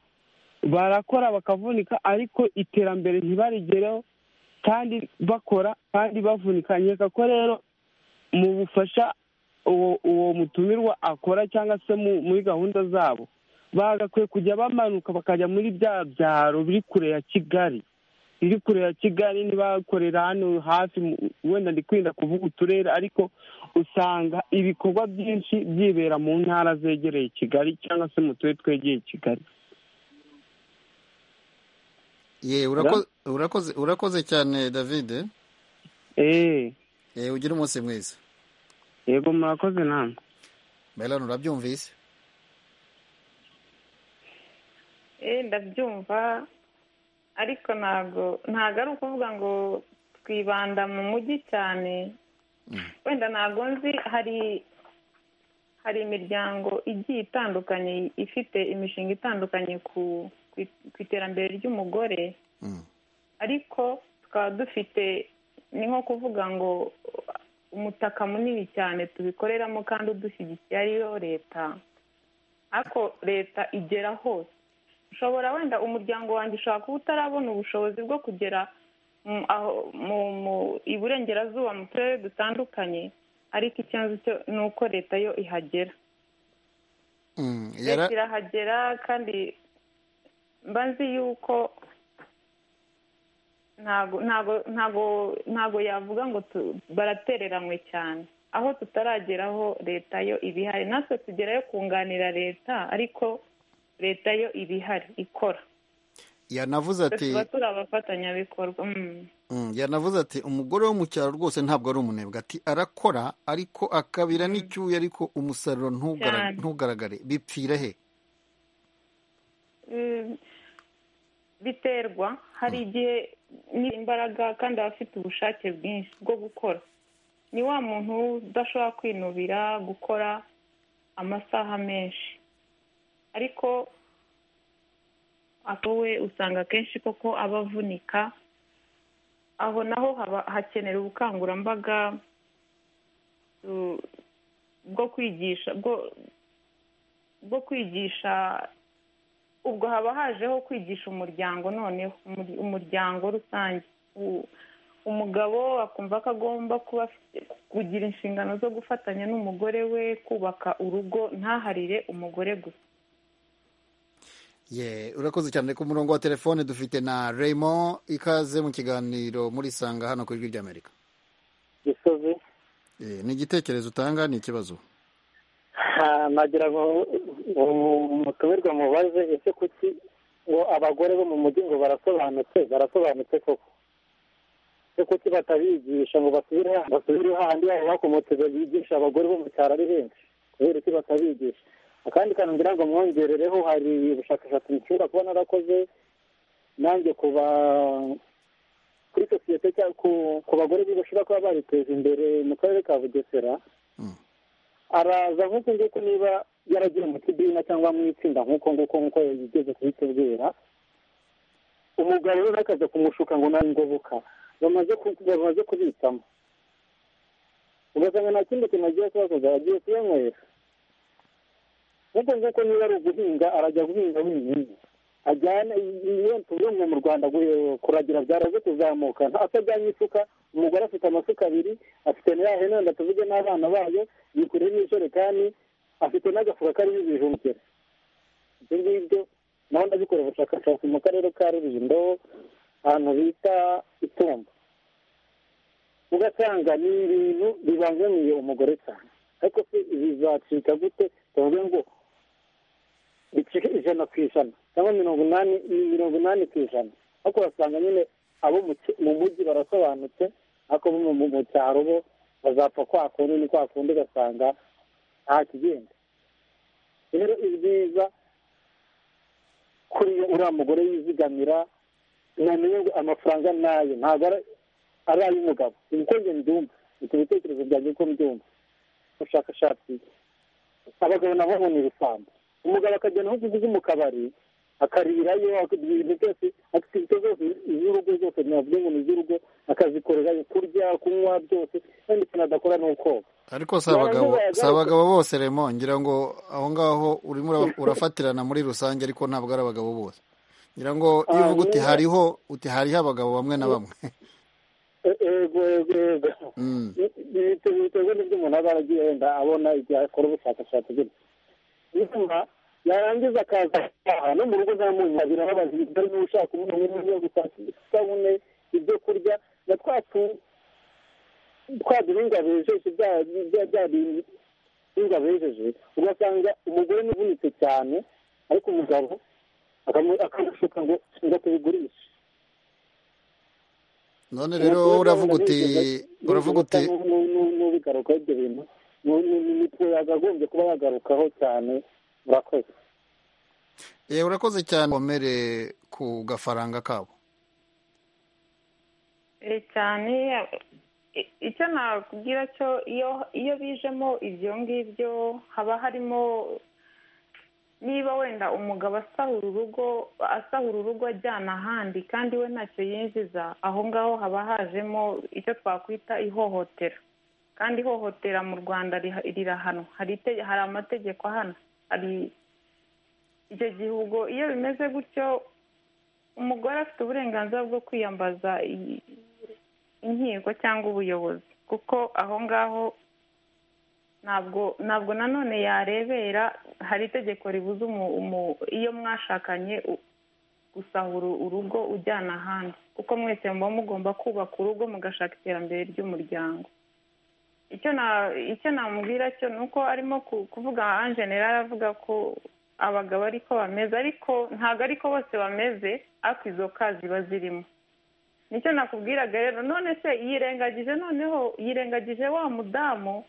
barakora bakavunika ariko iterambere ntibarigereho kandi bakora kandi bavunika nkeka ko rero mu bufasha uwo uwo mutumirwa akora cyangwa se muri gahunda zabo bagakwiye kujya bamanuka bakajya muri bya byaro biri kure ya kigali biri kure ya kigali ntibakorera hano hafi wenda ndi kwinda kuvuga uturere ariko usanga ibikorwa byinshi byibera mu ntara zegereye kigali cyangwa se mu turere twegeye kigali ye urakoze urakoze cyane david eee ugire umunsi mwiza yego murakoze namwe meron urabyumvise eh ndabyumva ariko ntabwo ntabwo ari ukuvuga ngo twibanda mu mujyi cyane wenda ntabwo nzi hari hari imiryango igiye itandukanye ifite imishinga itandukanye ku ku iterambere ry'umugore ariko tukaba dufite ni nko kuvuga ngo umutaka munini cyane tubikoreramo kandi udushyigikiye ariyo leta ariko leta igera hose ushobora wenda umuryango wanjye ushobora kuba utarabona ubushobozi bwo kugera mu iburengerazuba mu turere dutandukanye ariko ikibazo cyo ni uko leta yo ihagera leta irahagera kandi mba nzi yuko ntago ntago ntago ntago yavuga ngo baratereranywe cyane aho tutarageraho leta yo iba ihari natwe tugerayo kunganira leta ariko leta yo iba ihari ikora yanavuze ati tuba turi abafatanyabikorwa yanavuze ati umugore wo mu cyaro rwose ntabwo ari umunebwe ati arakora ariko akabira n'icyuya ariko umusaruro ntugaragare bipfira he biterwa hari igihe ni imbaraga kandi aba afite ubushake bwinshi bwo gukora ni wa muntu udashobora kwinubira gukora amasaha menshi ariko we usanga akenshi koko aba avunika aho naho hakenera ubukangurambaga bwo kwigisha bwo kwigisha ubwo haba hajeho kwigisha umuryango noneho umuryango rusange umugabo akumva ko agomba kuba kugira inshingano zo gufatanya n'umugore we kubaka urugo ntaharire umugore gusa ye urakoze cyane ku murongo wa telefone dufite na raymond ikaze mu kiganiro muri sanga hano ku ijwi ry'amerika gisozi ni igitekerezo utanga ni ikibazo nagira ngo umutumirwa mubaze ese kuki ngo abagore bo mu mujyi ngo barasobanutse barasobanutse koko ese kuki batabigisha ngo basubire basubire hahandi babo bakomotse bigisha abagore bo mu cyaro ari benshi kubera iki batabigisha akandi kantu ngira ngo mwongerereho hari ubushakashatsi nshobora kuba narakoze nanjye kuba kuri sosiyete cyangwa ku bagore bashobora kuba bariteje imbere mu karere ka bugesera araza nk'uko nguko niba yaragiye mu kidina cyangwa mu itsinda nk'uko nguko nk'uko yigeze kubitubwira umugabo we akaza kumushuka ngo nta ngoboka bamaze kubitsamo ugasanga nta kindi kintu agiye kubakoza agiye kuyanywera nk'uko nguko niba ari uguhinga arajya guhinga wenyine ajyana iyo tuvuye mu rwanda kuragira byaraze kuzamuka atajyanye isuka umugore afite amasuka abiri afite na ya hene wenda tuvuge n'abana bayo yikoreye n'ijerekani afite n'agafuka karimo ibijumukere ibyo ngibyo naho ndabikora ubushakashatsi mu karere ka rulindo ahantu bita itumba ugasanga ni ibintu bibangamiye umugore cyane ariko se bizacika gute tuvuge ngo bicike ijana ku ijana cyangwa mirongo inani mirongo inani ku ijana ariko urasanga nyine abo mu mujyi barasobanutse ariko bo mu cyaro bo bazapfa kwa kundi ni kwa kundi ugasanga nta kigenda rero ibyiza kuri uriya mugore yizigamira namenye ngo amafaranga ni aye ntabwo ari ay'umugabo ibi uko njye mbyumva bifite ibitekerezo byanjye uko mbyumva ubushakashatsi abagabo nabo ni ibisambo umugabo akagenda aho uguze mu kabari akarirayo ibintu byose aktivite zose iz'urugo zose navuga ngo ni iz'urugo akazikorerayo kurya kunywa byose kandi ikintu adakora ni ukoga ariko si abagabo si abagabo bose remo ngira ngo aho ngaho urimo ura- urafatirana muri rusange ariko ntabwo ari abagabo bose ngira ngo iyo uvuga uti hariho uti hariho abagabo bamwe na bamwe ego ego ego Mm. biterwa n'ibyo umuntu aba aragiye wenda abona igihe akora ubushakashatsi bwe nyuma yarangiza akaza aha no mu rugo zamunyabira babaza ibiryo niba ushaka umuntu n'ibyo gushaka isabune ibyo kurya na twa tu- twa duhinga bejeje bya bya bya bihinga bejeje ugasanga umugore ni uvunitse cyane ariko umugabo akamu- akamushuka ngo ngo tubigurishe none rero wowe uravuga uti uravuga uti n'ubigarukaho ibyo bintu ni- ni- ni nitwe yagagombye kuba yagarukaho cyane murakoze yewe urakoze cyane komere ku gafaranga kabo Eh, cyane i- icyo nakubwira cyo iyo iyo bijemo ibyo ngibyo haba harimo niba wenda umugabo asahura urugo asahura urugo ajyana ahandi kandi we ntacyo yinjiza aho ngaho haba hajemo icyo twakwita ihohotera kandi ihohotera mu rwanda riha- rirahanwa hari ite- hari amategeko ahana hari icyo gihugu iyo bimeze gutyo umugore afite uburenganzira bwo kwiyambaza i- inkiko cyangwa ubuyobozi kuko aho ngaho ntabwo ntabwo nanone yarebera hari itegeko ribuza umu- umu- iyo mwashakanye u- gusahura urugo ujyana ahandi kuko mwese muba mugomba kubaka urugo mugashaka iterambere ry'umuryango icyo na icyo namubwira cyo ni uko arimo ku- kuvuga anjenera avuga ko abagabo ariko bameze ariko ntabwo ariko bose bameze ariko izo ka ziba zirimo nicyo nakubwiraga rero none se yirengagije noneho yirengagije wa mudamu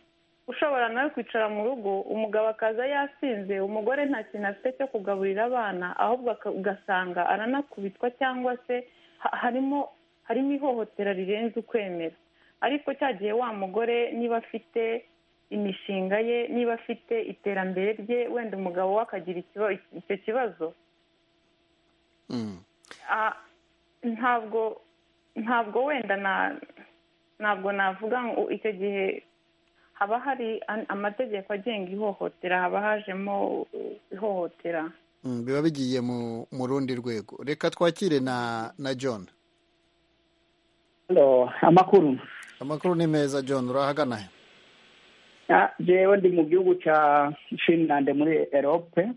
ushobora nawe kwicara mu rugo umugabo akaza yasinze umugore nta kintu afite cyo kugaburira abana ahubwo aka- ugasanga aranakubitwa cyangwa se ha- harimo harimo ihohotera rirenze ukwemera ariko cyagiye wa mugore niba afite imishinga ye niba afite iterambere rye wenda umugabo we akagira ikiba- icyo kibazo Ah, ntabwo ntabwo wenda na ntabwo navuga ngo icyo gihe haba hari an- amategeko agenga ihohotera haba hajemo uh, ihohotera Mm, biba bigiye mu mu rundi rwego reka twakire na na john amakuru amakuru ni meza john urahagana he Ah, jewe ndi mu gihugu cya finland muri erope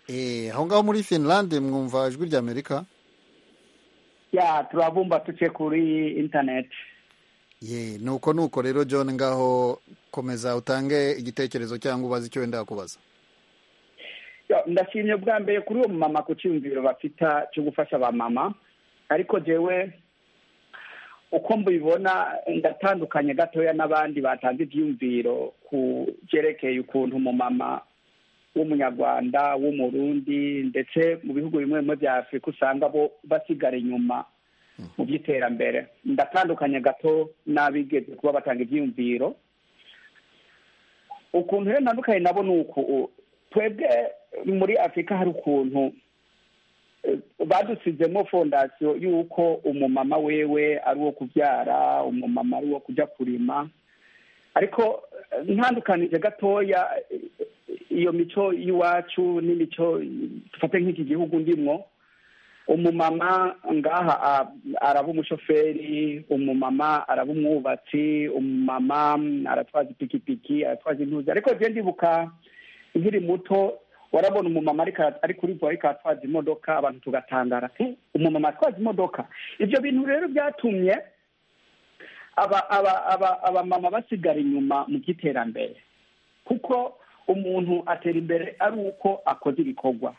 Eh, aho ngaho muri finland mwumva ijwi rya amerika ya turavumba tuce kuri interineti ye nuko nuko rero john ngaho komeza utange igitekerezo cyangwa ubaze icyo wenda kubaza Ya, ndashimye bwa mbere kuri uwo mumama ku cyiyumviro bafita cyo gufasha abamama ariko jewe uko mbibona ndatandukanye gatoya n'abandi batanze ibyiyumviro ku byerekeye ukuntu umumama w'umunyarwanda w'umurundi ndetse mu bihugu bimwe bimwe bya afurika usanga bo basigara inyuma mu by'iterambere ndatandukanye gato n'abigeze kuba batanga ibyiyumviro ukuntu rero ntandukanye nabo ni uku twebwe muri afurika hari ukuntu eh, badusizemo fondasiyo y'uko umumama wewe ari uwo kubyara umumama ari uwo kujya kurima ariko eh, ntandukanije gatoya eh, iyo mico y'iwacu n'imico dufate nk'iki gihugu ndimwo umumama ngaha a- araba umushoferi umumama araba umwubatsi umumama aratwaza ipikipiki aratwaza intuzi ariko je ndibuka nkiri muto warabona umumama ariko ara- ari kuri bo ariko aratwaza imodoka abantu tugatangara "Eh, umumama atwaza imodoka ibyo bintu rero byatumye aba aba aba abamama basigara inyuma mu by'iterambere kuko umuntu atera imbere ari uko akoze ibikorwa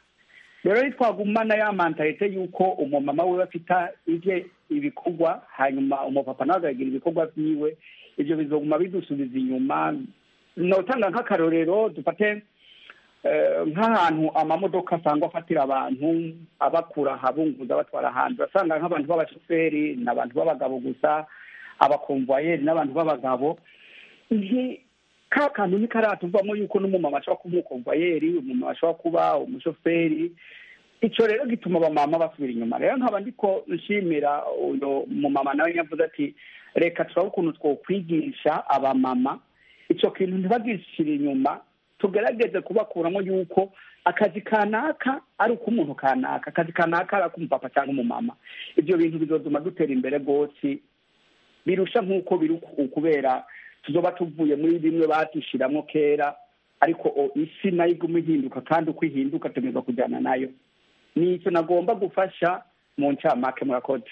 rero twagumana ya mantalite y'uko umumama we afite ibye ibikorwa hanyuma umupapa nawe akagira ibikorwa byiwe ibyo bizoguma bidusubiza inyuma notanga nk'akarorero dufate nk'ahantu amamodoka asangwa afatira abantu abakura ahabunguza abatwara ahandi urasanga nk'abantu b'abashoferi ni abantu b'abagabo gusa abakomvayeri n'abantu b'abagabo ka kantu ntikaratuvamo yuko n'umumama ashobora kuba umukomvayeri umumama ashobora kuba umushoferi icyo rero gituma abamama basubira inyuma rero nkaba ndiko nshimira uno mumama nawe yavuze ati reka turabe ukuntu twokwigisha abamama icyo kintu ntibagishire inyuma tugerageze kubakuramo yuko akazi kanaka ari uk'umuntu kanaka akazi kanaka ari ak'umupapa cyangwa umumama ibyo bintu bizatuma dutera imbere rwose birusha nk'uko biri ukubera tuzoba tuvuye muri bimwe batushyiramo kera ariko isi nayo iguma ihinduka kandi uko ihinduka tumeze kujyana nayo ni icyo nagomba gufasha mu ncamake murakoze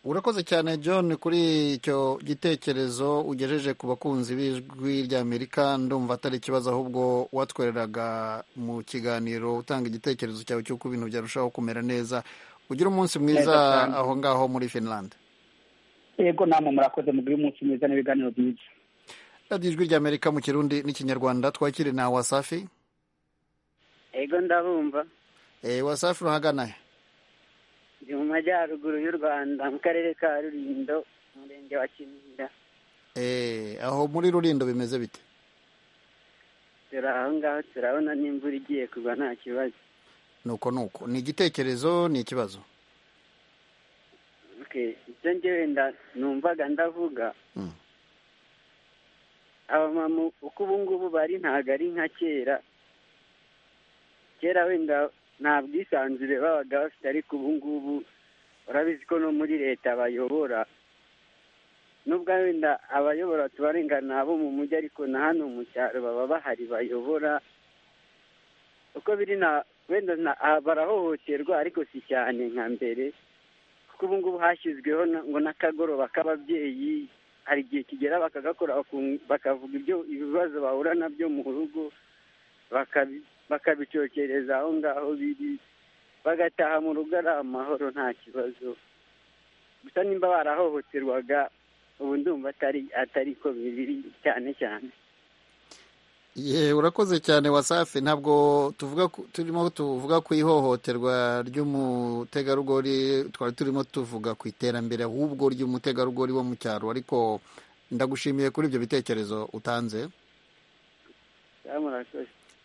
urakoze cyane john kuri icyo gitekerezo ugejeje ku bakunzi b'ijwi ry'amerika ndumva atari ikibazo ahubwo watwereraga mu kiganiro utanga igitekerezo cyawe cy'uko ibintu byarushaho kumera neza ugira umunsi mwiza aho ngaho muri finland yego namwe murakoze mugire umunsi mwiza n'ibiganiro byiza radiyo ijwi ry'amerika mu kirundi n'ikinyarwanda twakire na wasafi yego ndabumva wasafi urahagana ndi mu majyaruguru y'u rwanda mu karere ka rurindo umurenge wa kinihira aho muri rurindo bimeze bite turi aho ngaho turabona n'imvura igiye kugwa nta kibazo nuko nuko ni igitekerezo ni ikibazo ibyo ngewe numvaga ndavuga abamama uko ubu ngubu bari ntabwo ari nka kera kera wenda nta bwisanzure babaga bafite ariko ubu ngubu urabizi ko no muri leta bayobora nubwo wenda abayobora tubarengana abo mu mujyi ariko na hano mu cyaro baba bahari bayobora uko biri na wenda barahohoterwa ariko si cyane nka mbere kuko ubu ngubu hashyizweho ngo n'akagoroba k'ababyeyi hari igihe kigera bakagakora bakavuga ibyo ibibazo bahura nabyo mu rugo bakabicokereza aho ngaho biri bagataha mu rugo ari amahoro nta kibazo gusa nimba barahohoterwaga ubu ndumva atari ko biri cyane cyane ye urakoze cyane wasafi ntabwo tuvuga turimo tuvuga ku ihohoterwa ry'umutegarugori twari turimo tuvuga ku iterambere ahubwo ry'umutegarugori wo mu cyaro ariko ndagushimiye kuri ibyo bitekerezo utanze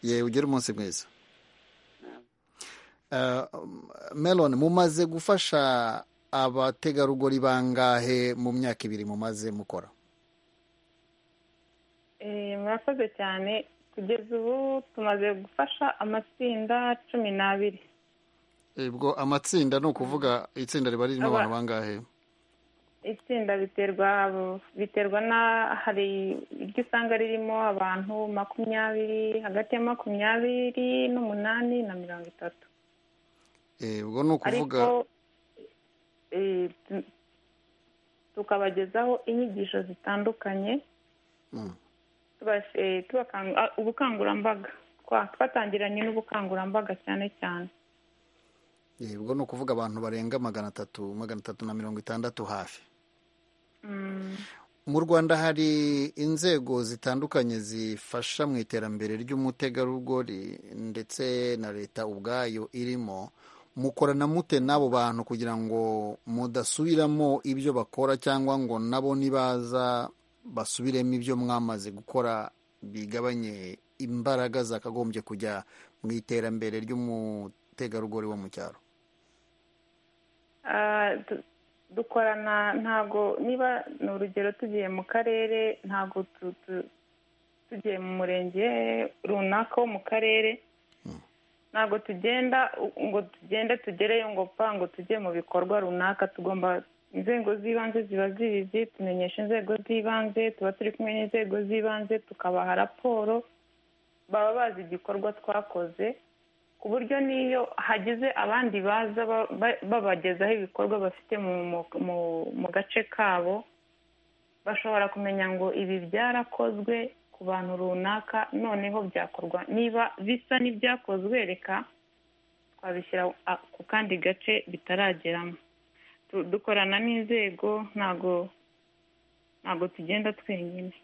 ye ugire umunsi mwiza melon mumaze gufasha abategarugori bangahe mu myaka ibiri mumaze mukora murakoze cyane kugeza ubu tumaze gufasha amatsinda cumi n'abiri ubwo amatsinda ni ukuvuga itsinda riba ririmo abantu bangahe itsinda biterwa biterwa na hari iryo usanga ririmo abantu makumyabiri hagati ya makumyabiri n'umunani na mirongo itatu ubwo ni ukuvuga tukabagezaho inyigisho zitandukanye ubukangurambaga twatangiranye n'ubukangurambaga cyane cyane ubwo ni ukuvuga abantu barenga magana atatu magana atatu na mirongo itandatu hafi mu rwanda hari inzego zitandukanye zifasha mu iterambere ry'umutegarugori ndetse na leta ubwayo irimo mukorana mute n'abo bantu kugira ngo mudasubiramo ibyo bakora cyangwa ngo nabo nibaza basubiremo ibyo mwamaze gukora bigabanye imbaraga zakagombye kujya mu iterambere ry'umutegarugori wo mu cyaro dukorana ntabwo niba ni urugero tugiye mu karere ntabwo tugiye mu murenge runaka wo mu karere ntabwo tugenda ngo tugende tugereyo ngo pa ngo tujye mu bikorwa runaka tugomba inzego z'ibanze ziba zibizi tumenyesha inzego z'ibanze tuba turi kumwe n'inzego z'ibanze tukabaha raporo baba bazi igikorwa twakoze ku buryo n'iyo hagize abandi baza babagezaho ibikorwa bafite mu gace kabo bashobora kumenya ngo ibi byarakozwe ku bantu runaka noneho byakorwa niba bisa n'ibyakozwe reka twabishyira ku kandi gace bitarageramo dukorana n'inzego ntabwo ntabwo tugenda twenyine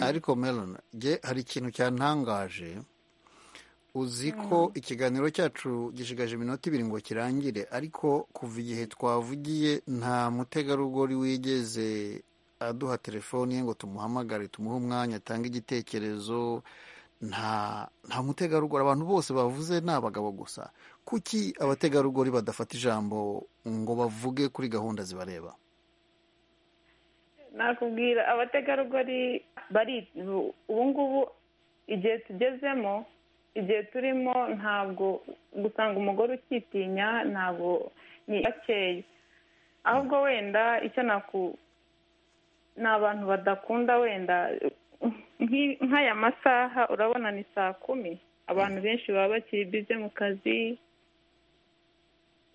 ariko melon nge hari ikintu cyantangaje uzi ko ikiganiro cyacu gishigaje iminota ibiri ngo kirangire ariko kuva igihe twavugiye nta mutegarugori wigeze aduha telefoni ye ngo tumuhamagare tumuhe umwanya atange igitekerezo nta nta mutegarugori abantu bose bavuze ni abagabo gusa kuki abategarugori badafata ijambo ngo bavuge kuri gahunda zibareba nakubwira abategarugori bari ubu ngubu igihe tugezemo igihe turimo ntabwo gusanga umugore ukitinya ntabwo ni bakeye ahubwo wenda icyo naku ni abantu badakunda wenda nk'i- nk'aya masaha urabona ni saa kumi abantu benshi baba bakiri bize mu kazi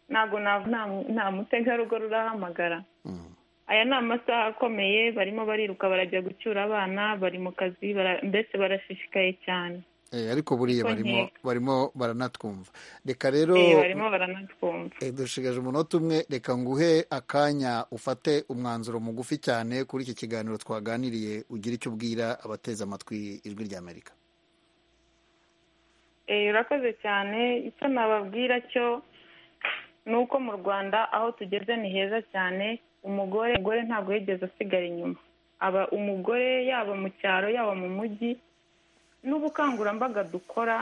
ntabwo na- nta- nta mutegarugori urahamagara aya ni amasaha akomeye barimo bariruka barajya gucyura abana bari mu kazi bara- mbese barashishikaye cyane Eh, ariko buriya Uko barimo nkeka. barimo baranatwumva reka rero Eh, barimo baranatwumva Eh, dushigaje umunota umwe reka nguhe akanya ufate umwanzuro mugufi cyane kuri iki kiganiro twaganiriye ugire icyo ubwira abateze amatwi ijwi ry'amerika Eh, urakoze cyane icyo nababwira cyo ni uko mu rwanda aho tugeze ni heza cyane umugore umugore ntabwo yigeze asigara inyuma aba umugore yaba mu cyaro yaba mu mujyi n'ubukangurambaga dukora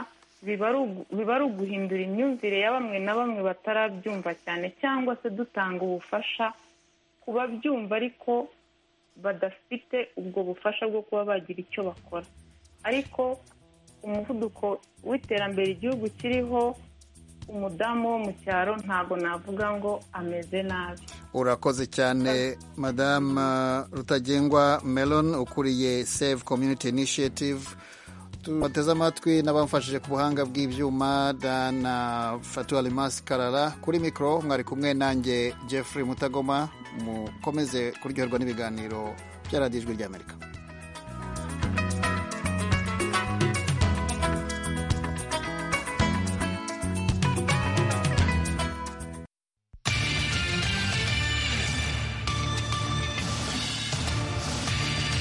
biba ari ugu- biba ari uguhindura imyumvire ya bamwe na bamwe batarabyumva cyane cyangwa se dutanga ubufasha ku babyumva ariko badafite ubwo bufasha bwo kuba bagira icyo bakora ariko umuvuduko w'iterambere igihugu kiriho umudamu wo mu cyaro ntabwo navuga ngo ameze nabi urakoze cyane madamu rutagengwa melon ukuriye save community initiative tubateze amatwi n'abamfashije ku buhanga bw'ibyuma dana fatua limasi karara kuri mikoro mwari kumwe nanjye jeffrey mutagoma mukomeze kuryoherwa n'ibiganiro bya radiyo ijwi ry'amerika